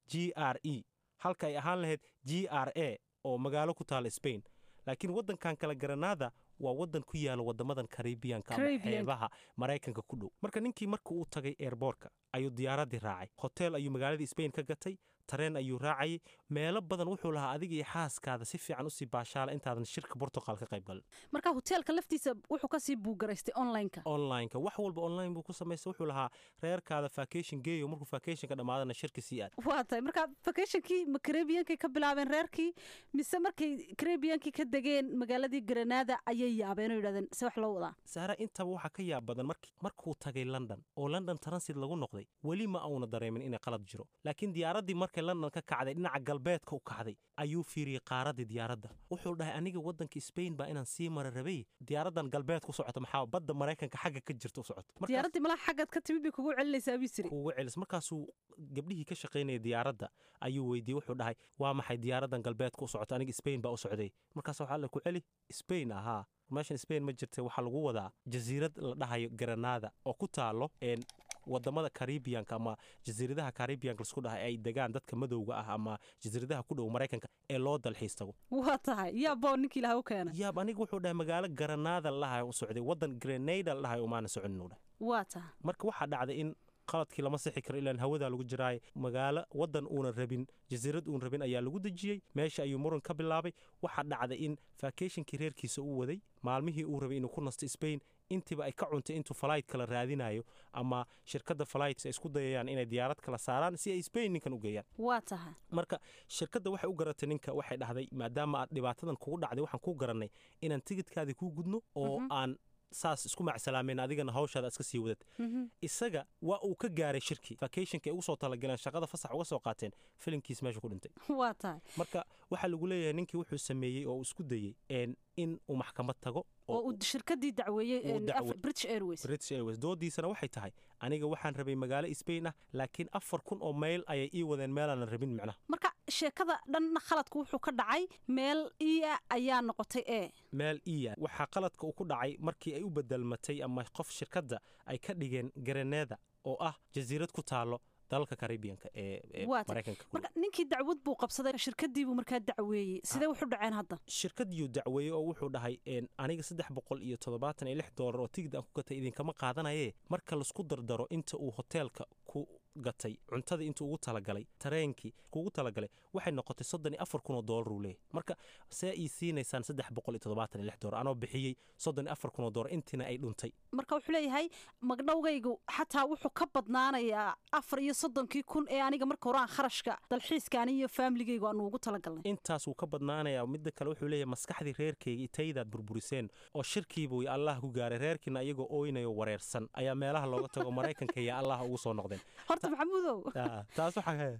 g r e halka ay ahaan lahayd g r a oo magaalo ku taala spain laakiin waddankan kale garanaada waa waddan ku yaala wadamadan karibiyanka ama xeebaha maraykanka ku dhow marka ninkii marka uu tagay eerboorka ayuu diyaaraddii raacay hotel ayuu magaaladii spain ka gatay tareen ayuu raacayay meelo badan wuxuu lahaa adiga iyo xaaskaada si fiican usii baashaala intaadan shirka bortuqal ka qayb galin marka hoteelka laftiisa wuxuu kasii buugaraystay onlineka onlineka wax walba online buu ku samaystay wuxuu lahaa reerkaada vacation geeyo markuu vacationka dhammaadana shirka sii aad waa tahay marka vacationkii ma karebiyankay ka bilaabeen reerkii mise markay karebiyankii ka degeen magaaladii granada ayay yaabeen oo yidhahdeen se wax loo wadaa saara intaba waxaa ka yaab badan markuu tagay london oo london transit lagu noqday weli ma auna dareemin inay qalad jiro laakiin diyaaraddii markay london ka kacday dhinaca galbeedka u kacday ayuu fiiriyey qaaraddii diyaaradda wuxuu dhahay aniga waddanka spain baa inaan sii mara rabay diyaaraddan galbeedka u socota maxaa badda maraykanka xagga ka jirta u socoto diyaaraddii malaa xaggaad ka timid bay kugu celinaysaa bii siri kugu celis markaasuu gabdhihii ka shaqaynaya diyaaradda ayuu weydiiyey wuxuu dhahay waa maxay diyaaraddan galbeedka u socota aniga spain baa u socday markaas waxaa la ku celi spain ahaa meeshan spain ma jirta waxaa lagu wadaa jasiirad la dhahayo granada oo ku taalo wadamada caribiyanka ama jasiiradaha caribiyanka lasku dhahay ay degaan dadka madowga ah ama jasiiradaha ku dhow maraykanka ee loo dalxiis tago waa tahay yaaboo ninkii ilaha u keenay yaab aniga wuxuu dhahay magaalo granada la dhahay u socday waddan grenada la dhahay umaana soconin dhahay waa tahay marka waxaa dhacday in qaladkii lama sixi karo ilaan hawadaa lagu jiraay magaalo waddan uunan rabin jasiirad uun rabin ayaa lagu dejiyey meesha ayuu muran ka bilaabay waxaa dhacday in vacationkii reerkiisa uu waday maalmihii uu rabay inuu ku nasto spain intiiba ay ka cuntay intuu falayd kala raadinayo ama shirkadda falayts ay isku dayayaan inay diyaarad kala saaraan si ay spain ninkan u geeyaan waa tahay marka shirkadda waxay u garatay ninka waxay dhahday maadaama aad dhibaatadan kugu dhacday waxaan kuu garannay inaan tigidkaadii kuu gudno oo aan saas isku macsalaameen adigana hawshaada iska sii wadad isaga waa uu ka gaaray shirkii vacationka ay ugu soo talagaleen shaqada fasax uga soo qaateen filimkiis meesha ku dhintay waa tahay marka waxaa lagu leeyahay ninkii wuxuu sameeyey oo uu isku dayey in uu maxkamad tago oo uu shirkadii dacweeyey british airways british airways doodiisana waxay tahay aniga waxaan rabay magaalo spain ah laakiin afar kun oo mayl ayay ii wadeen meelaanan rabin micnaha marka sheekada dhanna khaladku wuxuu ka dhacay meel iya ayaa noqotay e meel iya waxaa qaladka uu ku dhacay markii ay u bedelmatay ama qof shirkadda ay ka dhigeen garaneeda oo ah jasiirad ku taalo dalalka caribiyanka ee maraykanka marka ninkii dacwad buu qabsaday shirkadiibuu markaa dacweeyey sidee wuxu dhaceen hadda shirkadiyuu dacweeyey oo wuxuu dhahay aniga saddex boqol iyo toddobaatan iyo lix doolar oo tigid aan ku gatay idinkama qaadanaye marka laisku dardaro inta uu hoteelka ku gatay cuntada intuu ugu talagalay tareenkii kuugu talagalay waxay noqotay soddon iyo afar kun oo doolar uu leeyahy marka see ii siinaysaan saddex boqol iyo toddobaatan iyo lix doolar anoo bixiyey soddon iyo afar kun oo doolar intiina ay dhuntay marka wuxuu leeyahay magdhowgaygu xataa wuxuu ka badnaanayaa afar iyo soddonkii kun ee aniga marka hore aan kharashka dalxiiskaani iyo faamiligaygu aanu ugu talagalnay intaas wuu ka badnaanayaa midda kale wuxuu leeyahay maskaxdii reerkayga itaydaad burburiseen oo shirkiibuu ya allah ku gaaray reerkiina iyagoo ooynayo wareersan ayaa meelaha looga tago maraykanka iyo allah ugu soo noqdeen horta maxamuudow taas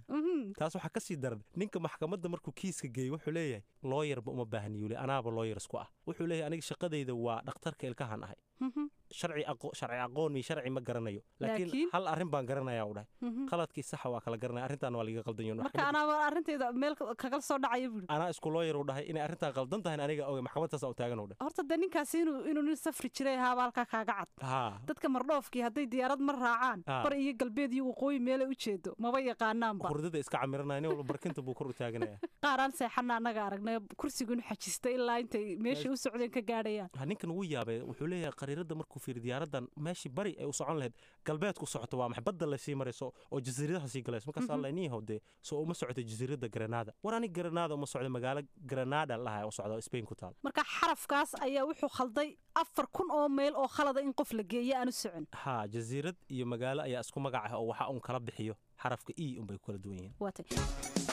waxaa ka sii daran ninka maxkamadda markuu kiiska geeyey wuxuu leeyahay looyarba uma baahniyule anaaba looyar isku ah wuxuu leeyahay aniga shaqadayda waa dhakhtarka ilkahan ahay sharci aqoon iyo sharci ma garanayo laakiin hal arrin baan garanaya u dhahay qaladkii saxa waa kala garanaya arrintaan waa liga qaldan marka anaaba arrinteeda meel kagala soo dhacaya buuri anaa isku looyar u dhahay inay arrintaan qaldan tahay aniga oge maxkamadtaas u taagan u dhahay horta dee ninkaasi inuu inuu nin safri jiray ahaaba halkaa kaaga cad dadka mardhoofkii hadday diyaarad mar raacaan bar iyo galbeed iyo waqooyi meelay u jeedo maba yaqaanaanba hurdada iska camiranaya nin walba barkinta buu kor u taaganaya qaaraan seexana annaga aragnay kursigu inu xajistay ilaa intay meeshay u socdeen ka gaadhayaan ninkan wuu yaabay wuxuu leeyahay qariirada markuu fiiri diyaaradan meeshii bari ay u socon lahayd galbeedku socoto waa maxay badda lasii marayso oo jasiiradaha sii galayso markaas alla niyahow dee soo uma socota jasiirada granada war ani granada uma socda magaalo granada laha u socda spain ku taal marka xarafkaas ayaa wuxuu khalday afar kun oo meyl oo khalada in qof la geeyo aanu socon ha jasiirad iyo magaalo ayaa isku magac ah oo waxa uun kala bixiyo xarafka e unbay ku kala duwan yihiin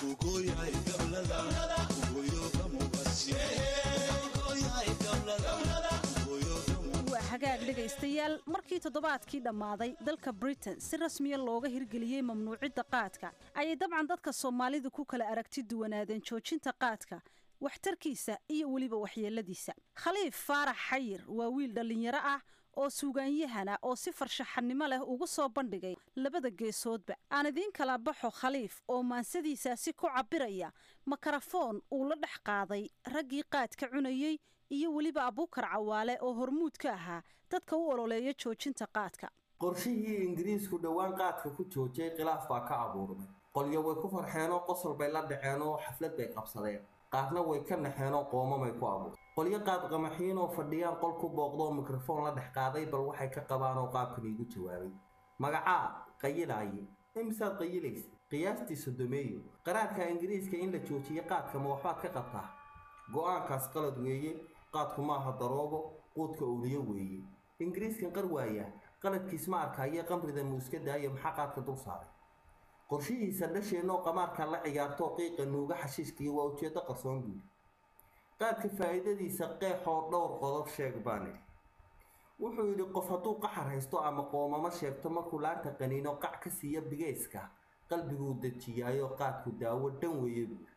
hagaag dhegaystayaal markii toddobaadkii dhammaaday dalka britain si rasmiya looga hirgeliyey mamnuucidda qaadka ayay dabcan dadka soomaalidu ku kala aragti duwanaadeen joojinta qaadka waxtarkiisa iyo weliba waxyeeladiisa khaliif faarax xayir waa wiil dhallinyaro ah oo suugaanyahana oo si farshaxannimo leh ugu soo bandhigay labada geesoodba aan idiin kala baxo khaliif oo maansadiisaasi ku cabbiraya makarafoon uu la dhex qaaday raggii qaadka cunayey iyo weliba abuukar cawaale oo hormuud ka ahaa dadka u ololeeya joojinta qaadka qorshihii ingiriisku dhowaan qaadka ku joojiyay khilaaf baa ka abuurmay qolyo way ku farxeenoo qosol bay la dhaceenoo xaflad bay qabsadeen qaarna way ka naxeenoo qoomamay ku abuur qolyo qaad qamaxiin oo fadhiyaan qol ku booqdoo mikrofoon la dhex qaaday bal waxay ka qabaanoo qaabkan iigu jawaabay magacaa qayilaaye imisaad qayilaysa qiyaastii sodomeeyo qaraarka ingiriiska in la joojiyo qaadka ma waxbaad ka qabtaa go-aankaas qalad weeye qaadku maaha daroogo quudka uliyo weeye ingiriiskan qar waaya qaladkiis ma arkaayo qamrida muuska daayo maxaa qaadka dul saaray qorshihiisa dhasheenoo qamaarka la ciyaartoo qiiqa nuuga xashiishkiiyo waa ujeeddo qarsoon guud qaadka faa'iidadiisa qeexoo dhowr qodob sheeg baan idhi wuxuu yidhi qof hadduu qaxar haysto ama qoomamo sheegto markuu laanta qaniino qac ka siiya bigayska qalbiguu dejiyaayo qaadku daawo dhan weeye buuri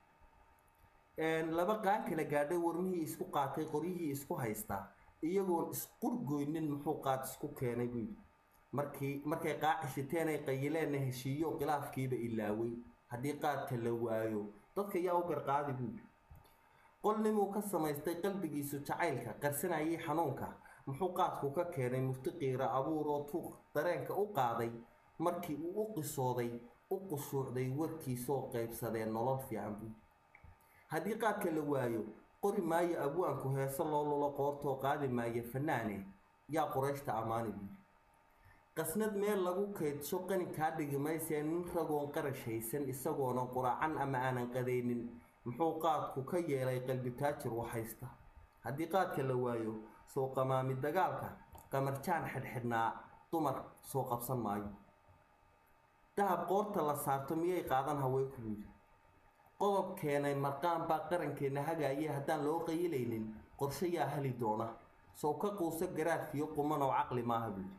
laba qaan kala gaadhay warmihii isku qaatay qoryihii isku haystaa iyagoon isqurgoynin muxuu qaad isku keenay buu yidhi markii markay qaacishiteen ay qayileenna heshiiyo khilaafkiiba ilaaway haddii qaadka la waayo dadka yaa u garqaadi buu yidhi qolnimuu ka samaystay qalbigiisu jacaylka qarsanayay xanuunka muxuu qaadku ka keenay mufti qiira abuur oo tuuq dareenka u qaaday markii uu u qisooday u qushuucday warkiisoo qaybsadeen nolol fiican buu haddii qaadka la waayo qori maayo abwaanku heese loo lulo qoortoo qaadi maayo fanaane yaa qurayshta ammaani buuri qasnad meel lagu kaydsho qani kaa dhigi maysee nin ragoon qarash haysan isagoona quraacan ama aanan qadaynin muxuu qaadku ka yeelay qalbi taajir waxhaysta haddii qaadka la waayo soo qamaami dagaalka qamarjaan xidhxidhnaa dumar soo qabsan maayo dahab qoorta la saarto miyay qaadan haweenku buuri qodob keenay marqaan baa qarankeenna hagaayay haddaan loo qayilaynin qorshe yaa heli doona sow ka quusa garaadkiyo qumanoo caqli maaha buuri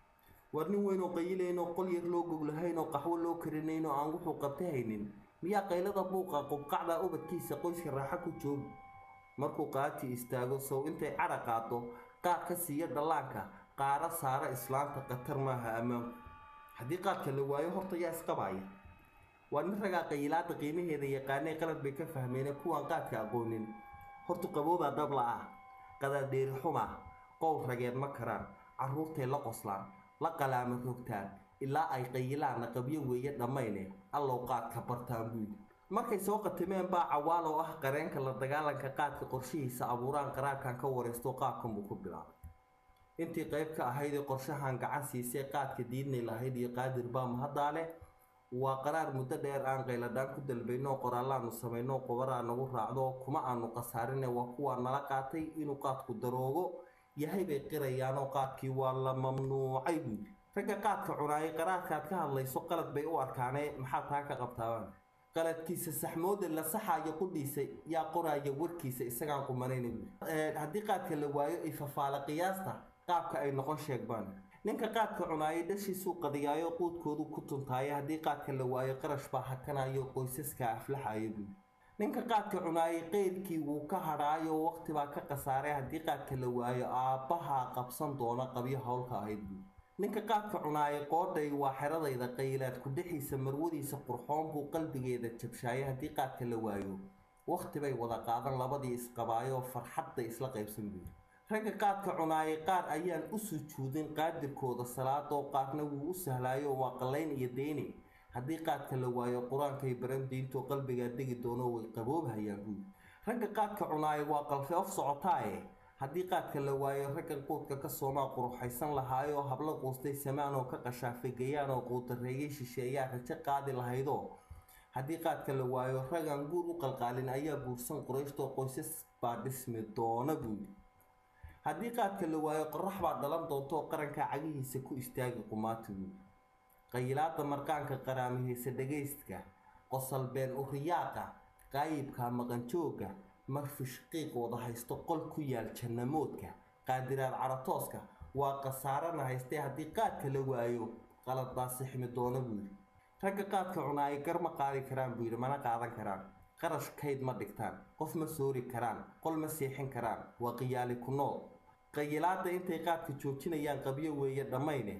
war nin weynoo qayilaynoo qol yar loo goglahaynoo qaxwo loo karinaynoo aan wuxuu qabta haynin miyaa qaylada buuqa qubqacda ubadkiisa qoyska raaxo ku joogi markuu qaati istaago sow intay cadha qaado qaad ka siiya dhallaanka qaara saara islaanta khatar maaha ammaanku haddii qaadka la waayo horta yaa isqabaaya waa nin ragaa qayilaada qiimaheeda yaqaanay qalad bay ka fahmeene kuwaan qaadka aqoonin hortu qaboobaa dabla ah qadaadheeri xuma qowl rageed ma karaan carruurtay la qoslaan la qalaama rogtaan ilaa ay qayilaanna qabyo weeye dhammayne allow qaadka bartaan buuyidhi markay soo qatimeen baa cawaal oo ah qareenka la dagaalanka qaadka qorshihiisa abuuraan qaraarkan ka waraysto qaabkan buu ku bilaabay intii qayb ka ahaydee qorshahan gacan siisay qaadka diidnay lahayd iyo qaadir baa mahaddaale waa qaraar muddo dheer aan qayladhaan ku dalbayno qoraallaanu samayno qobaraa nagu raacdo kuma aanu khasaarine waa kuwaa nala qaatay inuu qaadku daroogo yahay bay qirayaanoo qaadkii waa la mamnuucay buuli ragga qaadka cunaayay qaraarkaad ka hadlayso qalad bay u arkaanee maxaa taa ka qabtaabaan qaladkiisa saxmooda la saxaayo qudhiisa yaa qoraaya warkiisa isagaan qumanayna buuli haddii qaadka la waayo ay fafaala qiyaasta qaabka ay noqon sheegbaan ninka qaadka cunaayay dhashiisuu qadiyaayo quudkoodu ku tuntaaya haddii qaadka la waayo qarash baa hakanayo qoysaska aflaxayo buuli ninka qaadka cunaayay qeyrkii wuu ka hadhaayo waqti baa ka khasaaray haddii qaadka la waayo aabbahaa qabsan doona qabyo howlka ahayd buuli ninka qaadka cunaayay qoodhay waa xeradayda qaylaad ku dhexiisa marwadiisa qurxoon buu qalbigeeda jabshaayay haddii qaadka la waayo waqti bay wada qaadan labadii isqabaayoo farxadday isla qaybsan buuli ragga qaadka cunaayay qaar ayaan u sujuudin qaadirkooda salaadoo qaarna wuu u sahlaayo waa qallayn iyo deyni haddii qaadka la waayo qur-aankay baran diintoo qalbigaa degi doono way qaboobhayaan buuli ragga qaadka cunaayay waa qalfeof socotaaye haddii qaadka la waayo raggan quudka ka soomaa quruxaysan lahaayoo hablo quustay samaan oo ka qashaafay gayaan oo quudareeyay shisheeyaa rajo qaadi lahaydoo haddii qaadka la waayo raggan guur u qalqaalin ayaa buursan qurayshtoo qoysas baa dhismi doona buuli haddii qaadka la waayo qorax baa dhalan doonto oo qaranka cagihiisa ku istaagi qumaati buuli qayilaada marqaanka qaraamihiisa dhagaystka qosalbeen uriyaaqa qaayibka maqanjooga marfish qiiq wada haysto qol ku yaal jannamoodka qaadiraad caratooska waa khasaarana haystee haddii qaadka la waayo qalad baa sixmi doona buu yidhi ragga qaadka cunaayay gar ma qaadi karaan buu yidhi mana qaadan karaan qarash kayd ma dhigtaan qof ma soori karaan qol ma seexin karaan waa qiyaali ku nool qayilaadda intay qaadka joojinayaan qabyo weeye dhammayne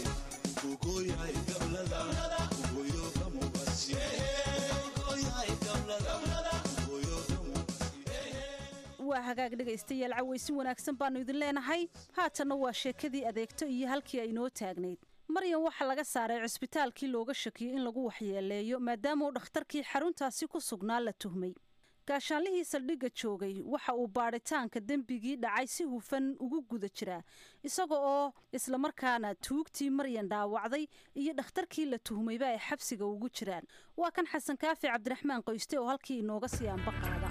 waa hagaag dhegaystayaal cawaysin wanaagsan baannu idin leenahay haatanna waa sheekadii adeegto iyo halkii ay noo taagnayd maryan waxaa laga saaray cusbitaalkii looga shakiyey in lagu waxyeeleeyo maadaama uu dhakhtarkii xaruntaasi ku sugnaa la tuhmay gaashaanlihii saldhigga joogay waxa uu baadhitaanka dembigii dhacay si hufan ugu guda jiraa isaga oo islamarkaana tuugtii maryan dhaawacday iyo dhakhtarkii la tuhmayba ay xabsiga ugu jiraan waa kan xasan kaafi cabdiraxmaan qoyste oo halkii inooga sii anba qaada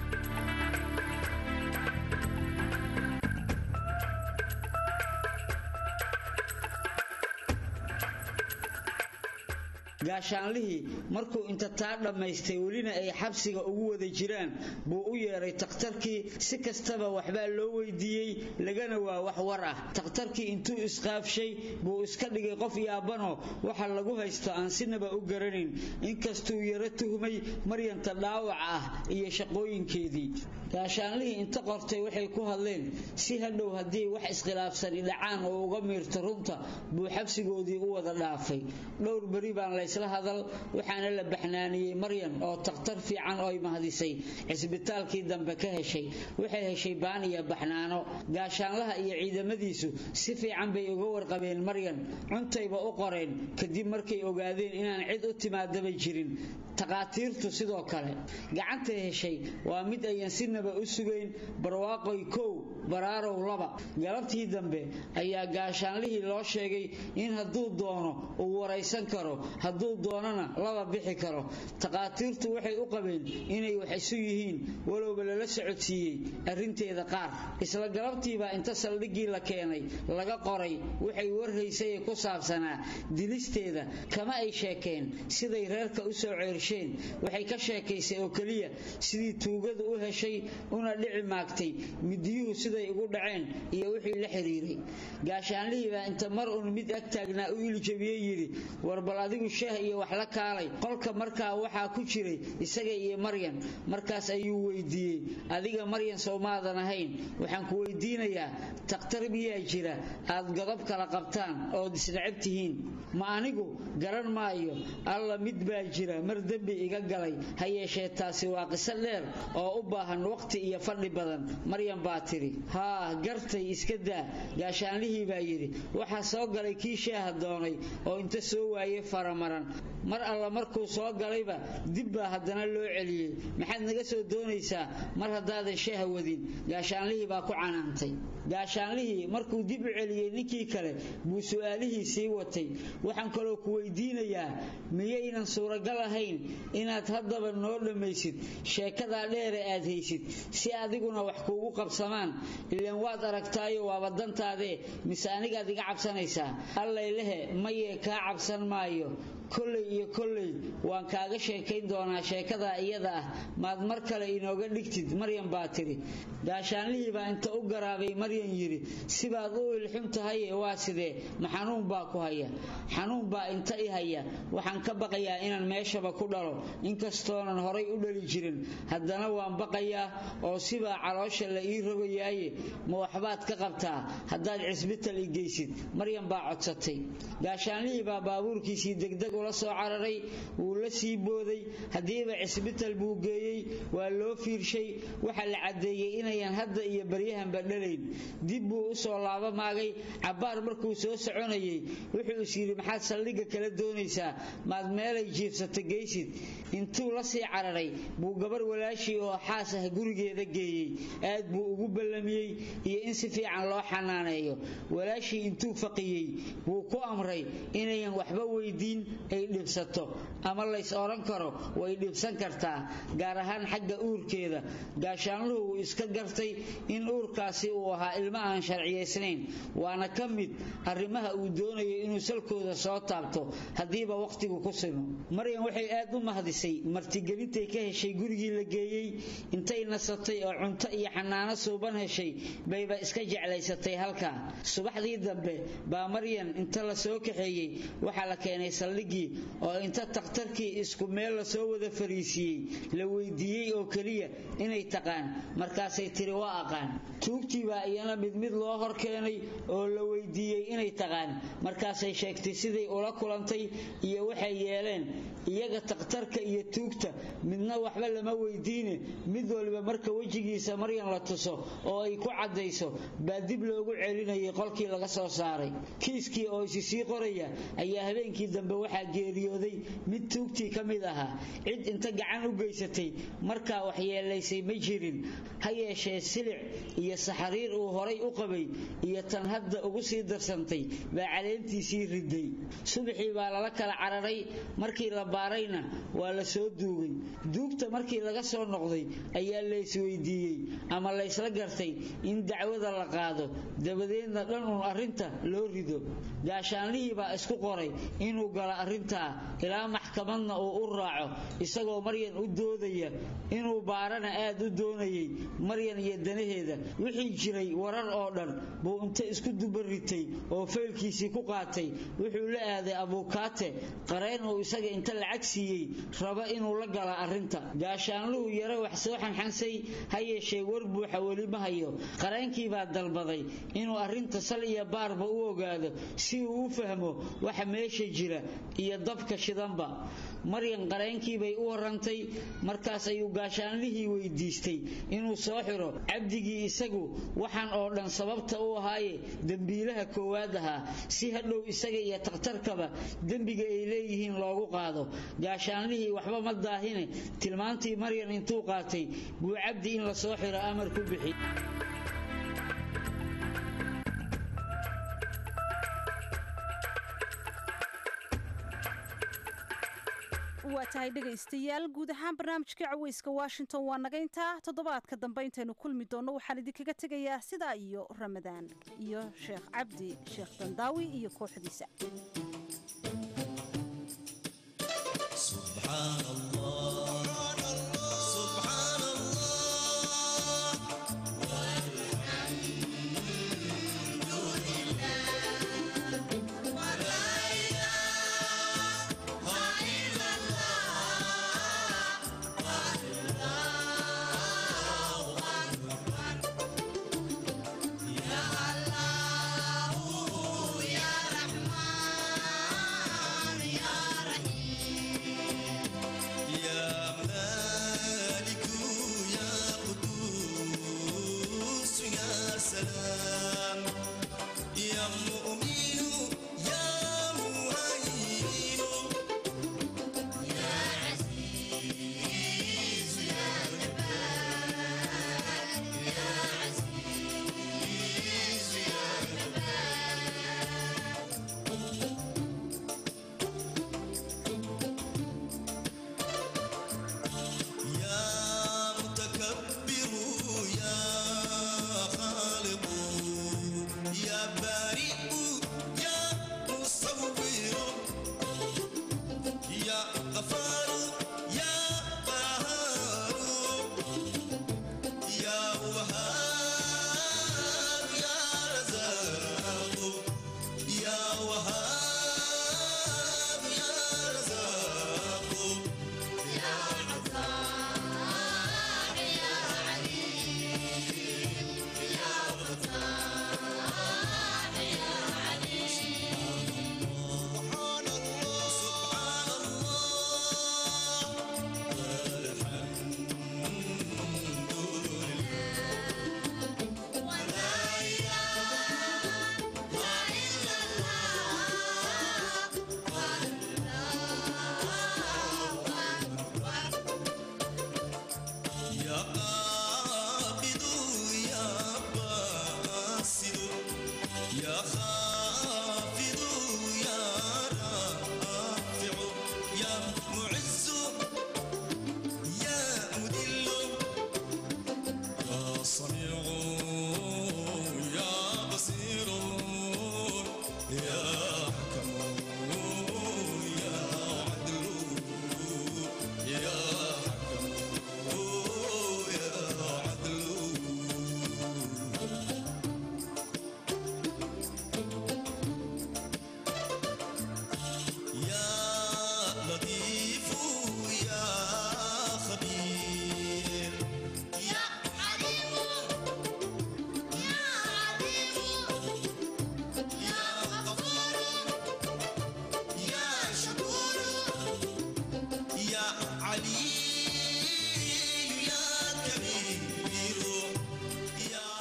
gaashaanlihii markuu inta taa dhammaystay welina ay xabsiga ugu wada jiraan buu u yeedhay takhtarkii si kastaba waxbaa loo weydiiyey lagana waa wax war ah takhtarkii intuu isqaafshay buu iska dhigay qof yaabanoo waxa lagu haysto aan sinaba u garanayn inkastuu yaro tuhmay maryanta dhaawac ah iyo shaqooyinkeedii gaashaanlihii inta qortay waxay ku hadleen si hadhow haddii wax iskhilaafsani dhacaan oo uga miirto runta buu xabsigoodii u wada dhaafay dhowr beri baan laysla hadal waxaana la baxnaaniyey maryan oo takhtar fiican oo ay mahdisay cisbitaalkii dambe ka heshay waxay heshay baan iyo baxnaano gaashaanlaha iyo ciidamadiisu si fiican bay uga warqabeen maryan cuntayba u qoreen kadib markay ogaadeen inaan cid u timaadaba jirin takhaatiirtu sidoo kale gacantay heshay waa mid ayan sinaba u sugayn barwaaqoy kow baraarow laba galabtii dambe ayaa gaashaanlihii loo sheegay in hadduu doono uu waraysan karo hadduu doonana laba bixi karo takhaatiirtu waxay u qabeen inay wax isu yihiin walowba lala socodsiiyey arrinteeda qaar isla galabtiibaa inta saldhiggii la keenay laga qoray waxay warhaysay ku saabsanaa dilisteeda kama ay sheekeen siday reerka u soo ceersheen waxay ka sheekaysay oo keliya sidii tuugadu u heshay una dhici maagtay midiyuhu siday ugu dhaceen iyo wixii la xiriiray gaashaanlihii baa inta mar uun mid ag taagnaa u iljabiyey yidhi war bal adigu shaah iyo wax la kaalay qolka markaa waxaa ku jiray isaga iyo maryan markaas ayuu weydiiyey adiga maryan soomaadan ahayn waxaan ku weydiinayaa takhtar miyaa jira aad godob kala qabtaan ood isnacab tihiin ma anigu garan maayo alla mid baa jira mar dembi iga galay ha yeeshee taasi waa qiso dheer oo u baahan waqti iyo fadhi badan maryan baa tidhi haa gartay iska daa gaashaanlihii baa yidhi waxaa soo galay kii shaaha doonay oo inta soo waayey faramaran mar alla markuu soo galayba dib baa haddana loo celiyey maxaad naga soo doonaysaa mar haddaadan shaaha wadin gaashaanlihii baa ku canaantay gaashaanlihii markuu dib u celiyey ninkii kale buu su'aalihii sii watay waxaan kaloo ku weydiinayaa miyaynan suuragal ahayn inaad haddaba noo dhammaysid sheekadaa dheere aad haysid si adiguna wax kuugu qabsamaan ilaan waad aragtaayo waaba dantaadee mise anigaad iga cabsanaysaa allaylehe mayee kaa cabsan maayo kolley iyo kolley waan kaaga sheekayn doonaa sheekadaa iyada ah maad mar kale inooga dhigtid maryan baa tidhi gaashaanlihii baa inta u garaabay maryan yidhi sibaad u ilxun tahaye waa sidee ma xanuun baa ku haya xanuun baa inta i haya waxaan ka baqayaa inaan meeshaba ku dhalo inkastoonan horay u dhali jirin haddana waan baqayaa oo sibaa caloosha la ii rogayaaye ma waxbaad ka qabtaa haddaad cisbital i geysid maryan baa codsatay gaashaanlihii baa baabuurkiisii degdeg ula soo cararay wuu la sii booday haddiiba cisbital buu geeyey waa loo fiirshay waxaa la caddeeyey inayan hadda iyo baryahanba dhalayn dib buu u soo laaba maagay cabbaar markuu soo soconayey wuxuu is yidhi maxaad saldhigga kala doonaysaa maad meelay jiifsata geysid intuu la sii cararay buu gabar walaashii oo xaas ah gurigeeda geeyey aad buu ugu ballamiyey iyo in si fiican loo xanaaneeyo walaashii intuu faqiyey wuu ku amray inayan waxba weydiin ay dhibsato ama lays odhan karo way dhibsan kartaa gaar ahaan xagga uurkeeda gaashaanluhu wuu iska gartay in uurkaasi uu ahaa ilmo aan sharciyaysnayn waana ka mid arrimaha uu doonayo inuu salkooda soo taabto haddiiba wakhtigu ku simo maryan waxay aad u mahdisay martigelintay ka heshay gurigii la geeyey intay nasatay oo cunto iyo xanaano suuban heshay bayba iska jeclaysatay halkaa subaxdii dambe baa maryan inta la soo kaxeeyey waxaa la keenay saldhiggii oo inta takhtarkii isku meel lasoo wada fariisiiyey la weydiiyey oo keliya inay taqaan markaasay tiri waa aqaan tuugtii baa iyana iyana mid mid loo hor keenay oo la weydiiyey inay taqaan markaasay sheegtay siday ula kulantay iyo waxay yeeleen iyaga takhtarka iyo tuugta midna waxba lama weydiine mid waliba marka wejigiisa maryan la tuso oo ay ku caddayso baa dib loogu celinayay qolkii laga soo saaray kiiskii oo isi sii qoraya ayaa habeenkii dambe waxaa geeriyooday mid tuugtii ka mid ahaa cid inta gacan u geysatay markaa waxyeelaysay ma jirin ha yeeshee silic iyo saxariir uu horay u qabay iyo tan hadda ugu sii darsantay baa caleentiisii riday subaxii baa lala kala cararay markii la baarayna waa la soo duugay duugta markii laga soo noqday ayaa la isweydiiyey ama laysla gartay in dacwada la qaado dabadeedna dhan uun arrinta loo rido gaashaanlihii baa isku qoray inuu galo arrintaa ilaa maxkamadna uu u raaco isagoo maryan u doodaya inuu baarana aad u doonayay maryan iyo danaheeda wixii jiray warar oo dhan buu inta isku dubaritay oo faylkiisii ku qaatay wuxuu la aaday abuukaate qareen uu isaga inta lacag siiyey raba inuu la gala arrinta gaashaanluhu yaro wax soo xanxansay ha yeeshee war buuxa weli ma hayo qareenkii baa dalbaday inuu arrinta sal iyo baarba u ogaado si uu u fahmo waxa meesha jira iyo dabka shidanba maryan qareenkii bay u warantay markaas ayuu gaashaanlihii weydiistay inuu soo xiro cabdigii isagu waxaan oo dhan sababta u ahaaye dembiilaha koowaad ahaa si hadhow isaga iyo takhtarkaba dembiga ay leeyihiin loogu qaado gaashaanlihii waxba ma daahine tilmaantii maryan intuu qaatay buu cabdi in la soo xiro amar ku bixi waa tahay dhegaystayaal guud ahaan barnaamijka caweyska washington waa naga intaa toddobaadka dambe intaynu kulmi doonno waxaan idinkaga tegayaa sidaa iyo ramadaan iyo sheekh cabdi sheekh dandaawi iyo kooxdiisa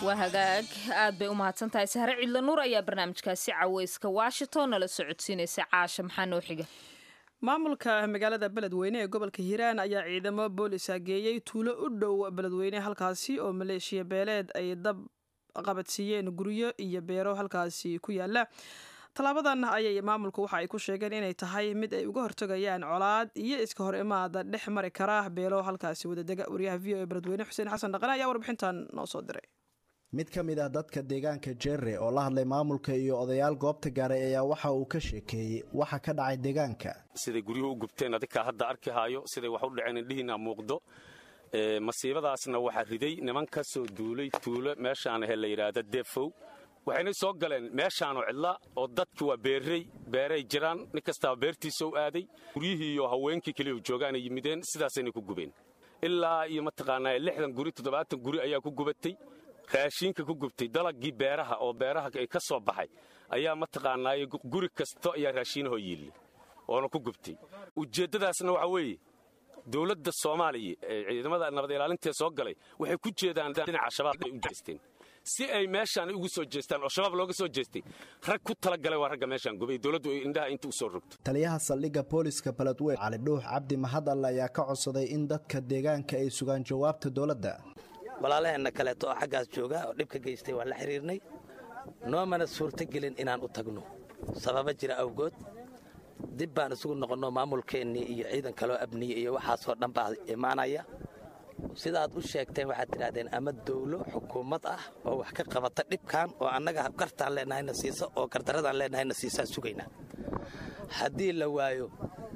waa hagaag aad bay u mahadsan tahay sahre cidla nuur ayaa barnaamijkaasi caweyska washington nala socodsiinaysa caasha maxaa noo xiga maamulka magaalada beledweyne ee gobolka hiiraan ayaa ciidamo boolisa geeyey tuulo u dhow beledweyne halkaasi oo maleeshiya beeleed ay dab qabadsiiyeen guryo iyo beero halkaasi ku yaala tallaabadan ayay maamulku waxa ay ku sheegeen inay tahay mid ay uga hortagayaan colaad iyo iska hor imaada dhex mari kara beelo halkaasi wadadega waryaha v o e beledweyne xuseen xasan dhaqane ayaa warbixintan noo soo diray mid ka mid ah dadka deegaanka jere oo la hadlay maamulka iyo odayaal goobta gaaray ayaa waxa uu ka sheekeeyey waxa ka dhacay deegaanka siday guryuhu u gubteen adinkaa hadda arki haayo siday wax u dhaceen indhihiina muuqdo masiibadaasna waxaa riday niman ka soo duulay tuulo meeshaan ahe la yidhaahda defow waxayna soo galeen meeshaanoo cidla oo dadki waa beerrey beeray jiraan nin kastaaba beertiisa u aaday guryihii iyo haweenkii keliya joogaanay yimideen sidaasayna ku gubeen ilaa iyo mataqaanaa lixdan guri toddobaatan guri ayaa ku gubatay raashiinka ku gubtay dalagii beeraha oo beeraha ka soo baxay ayaa mataqaanaaye guri kasto ayaa raashiinahoo yiille oona ku gubtay ujeeddadaasna waxaa weeye dowladda soomaaliya ee ciidamada nabad ilaalintee soo galay waxay ku jeedaan dhinaca shabaab ay u jeesteen si ay meeshaan ugu soo jeestaan oo shabaab looga soo jeestay rag ku talagalay waa ragga meeshaan gubay dowladdu ay indhaha inta u soo rogto taliyaha saldhigga booliska beledweyne cali dhuux cabdi mahadalle ayaa ka codsaday in dadka deegaanka ay sugaan jawaabta dowladda walaalaheenna kaleeto oo xaggaas jooga oo dhibka geystay waan la xidhiirnay noomana suurtogelin inaan u tagno sababa jira awgood dib baan isugu noqonno maamulkeennii iyo ciidan kaloo abniye iyo waxaasoo dhan baa imaanaya sidaad u sheegteen waxaad tidhahdeen ama dawlo xukuumad ah oo wax ka qabata dhibkan oo annaga gartaan leennahayna siisa oo gardaradaan leennahayna siisaan sugaynaa haddii la waayo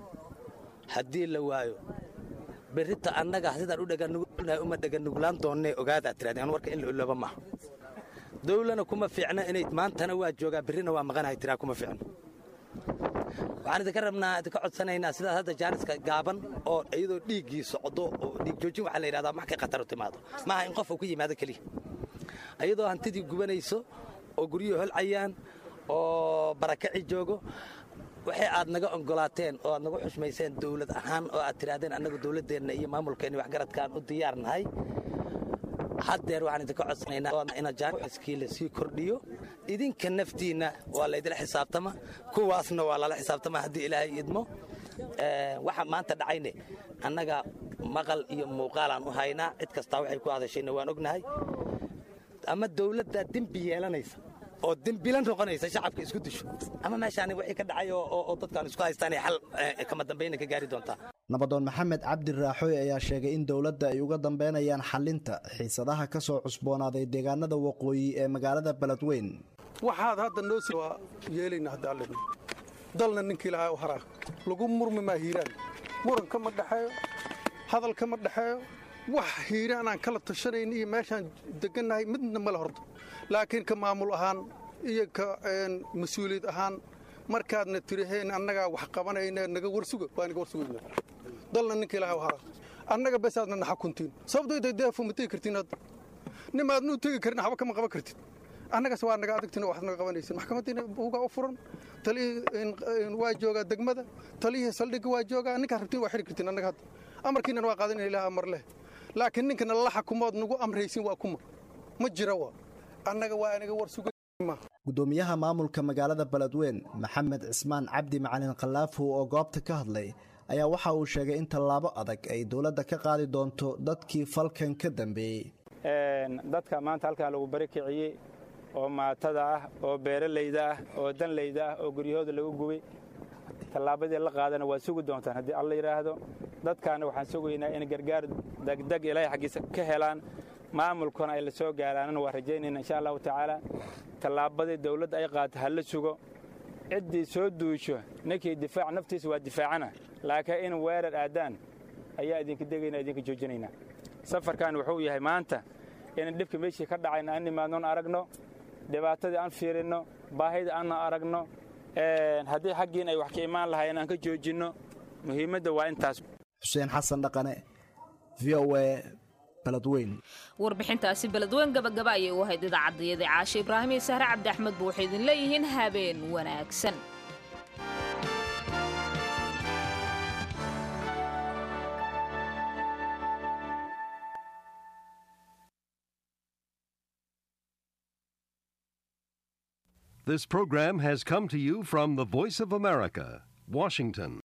haddii la waayo berrita annaga sidaan u dhaganugulnahay uma dhaganuglaan doonnee ogaadaad tirahdeen warka in la ilooba maaha dawlana kuma fiicna inay maantana waa joogaa berrina waa maqanahay tiraa kuma fiicno waxaan idinka rabnaa idinka codsanaynaa sidaas hadda jaaniska gaaban oo iyadoo dhiiggii socdo oo dhiig joojin waxaa la yidhahdaa markay khatar u timaado maaha in qof uu ku yimaado keliya iyadoo hantidii gubanayso oo guryuhu holcayaan oo barakaci joogo waxay aad naga ogolaateen oo aad nagu xushmayseen dawlad ahaan oo aad tidhaahdeen annagu dawladdeenna iyo maamulkeenna waxgaradkaan u diyaar nahay haddeer waxaan idinka codsanaynaa ina jaaniskii la sii kordhiyo idinka naftiinna waa laydila xisaabtama kuwaasna waa lala xisaabtama haddii ilaahay idmo waxa maanta dhacayne annaga maqal iyo muuqaalaan u haynaa cid kastaa waxay ku hadashayna waan ognahay ama dawladdaa dembi yeelanaysa oo dembilan noqonaysa shacabka isku disho ama meeshaan wixii ka dhacay oo dadkaan isku haystaan xal kama dambayna ka gaari doontaa nabadoon maxamed cabdi raaxooy ayaa sheegay in dowladda ay uga dambeynayaan xalinta xiisadaha ka soo cusboonaaday deegaanada waqooyi ee magaalada beledweyn waxaad hadda noo si waa yeelayna hadda alle dalna ninkii lahaa u haraa lagu murmi maa hiiraan muranka ma dhexeeyo hadalka ma dhexeeyo wax hiiraan aan kala tashanayn iyo meeshaan degannahay midna male horta laakiin ka maamul ahaan iyo ka mas-uuliyad ahaan markaadna tiraheen annagaa wax qabanayna naga warsuga waa naga warsugayna dalna ninkii lahaa u haraa annaga besaadna naxa kuntiin sababtoo deefo ma tegi kartiin hadda nimaadnuu tegi karin waxba kama qaban kartid annagas waa naga adagtin waxaad naga qabanaysin maxkamadiina buugaa u furan taliyihii waa joogaa degmada taliyihii saldhigga waa joogaa ninkaad rabtiin waa xidhi kartiin annaga hadda amarkiinan waa qaadanaya ilaah amar leh laakiin ninkana la xakumood nagu amraysin waa kuma ma jira wa annaga waa anaga war suga gudoomiyaha maamulka magaalada beledweyn maxamed cismaan cabdi macalin khallaafow oo goobta ka hadlay ayaa waxa uu sheegay in tallaabo adag ay dowladda ka qaadi doonto dadkii falkan ka dambeeyey dadka maanta halkaa lagu bari kiciyey oo maatada ah oo beeralayda ah oo danlayda ah oo guryahooda lagu gubay tallaabadii la qaadana waa sugi doontaan haddii alla yidhaahdo dadkaana waxaan sugaynaa in gargaar degdeg ilaahay xaggiisa ka helaan maamulkuna ay la soo gaaraanna waa rajaynayna insha allahu tacaala tallaabadii dawladda ay qaata ha la sugo ciddii soo duusho ninkii difaac naftiisa waa difaacana laakiin in weerar aadaan ayaa idinka degayna idinka joojinaynaa safarkan wuxuu yahay maanta in dhibka meeshii ka dhacayna aan nimaadnoon aragno dhibaatadii aan fiirinno baahida aanna aragno haddii xaggiin ay wax ka imaan lahaayeen aan ka joojinno muhiimadda waa intaas xuseen xasan dhaqane v o a beledweyn warbixintaasi beledweyn gabagaba ayay u ahayd idaacadayada caashe ibraahim iyo sahre cabdi axmed ba waxay idin leeyihiin habeen wanaagsan This program has come to you from the Voice of America, Washington.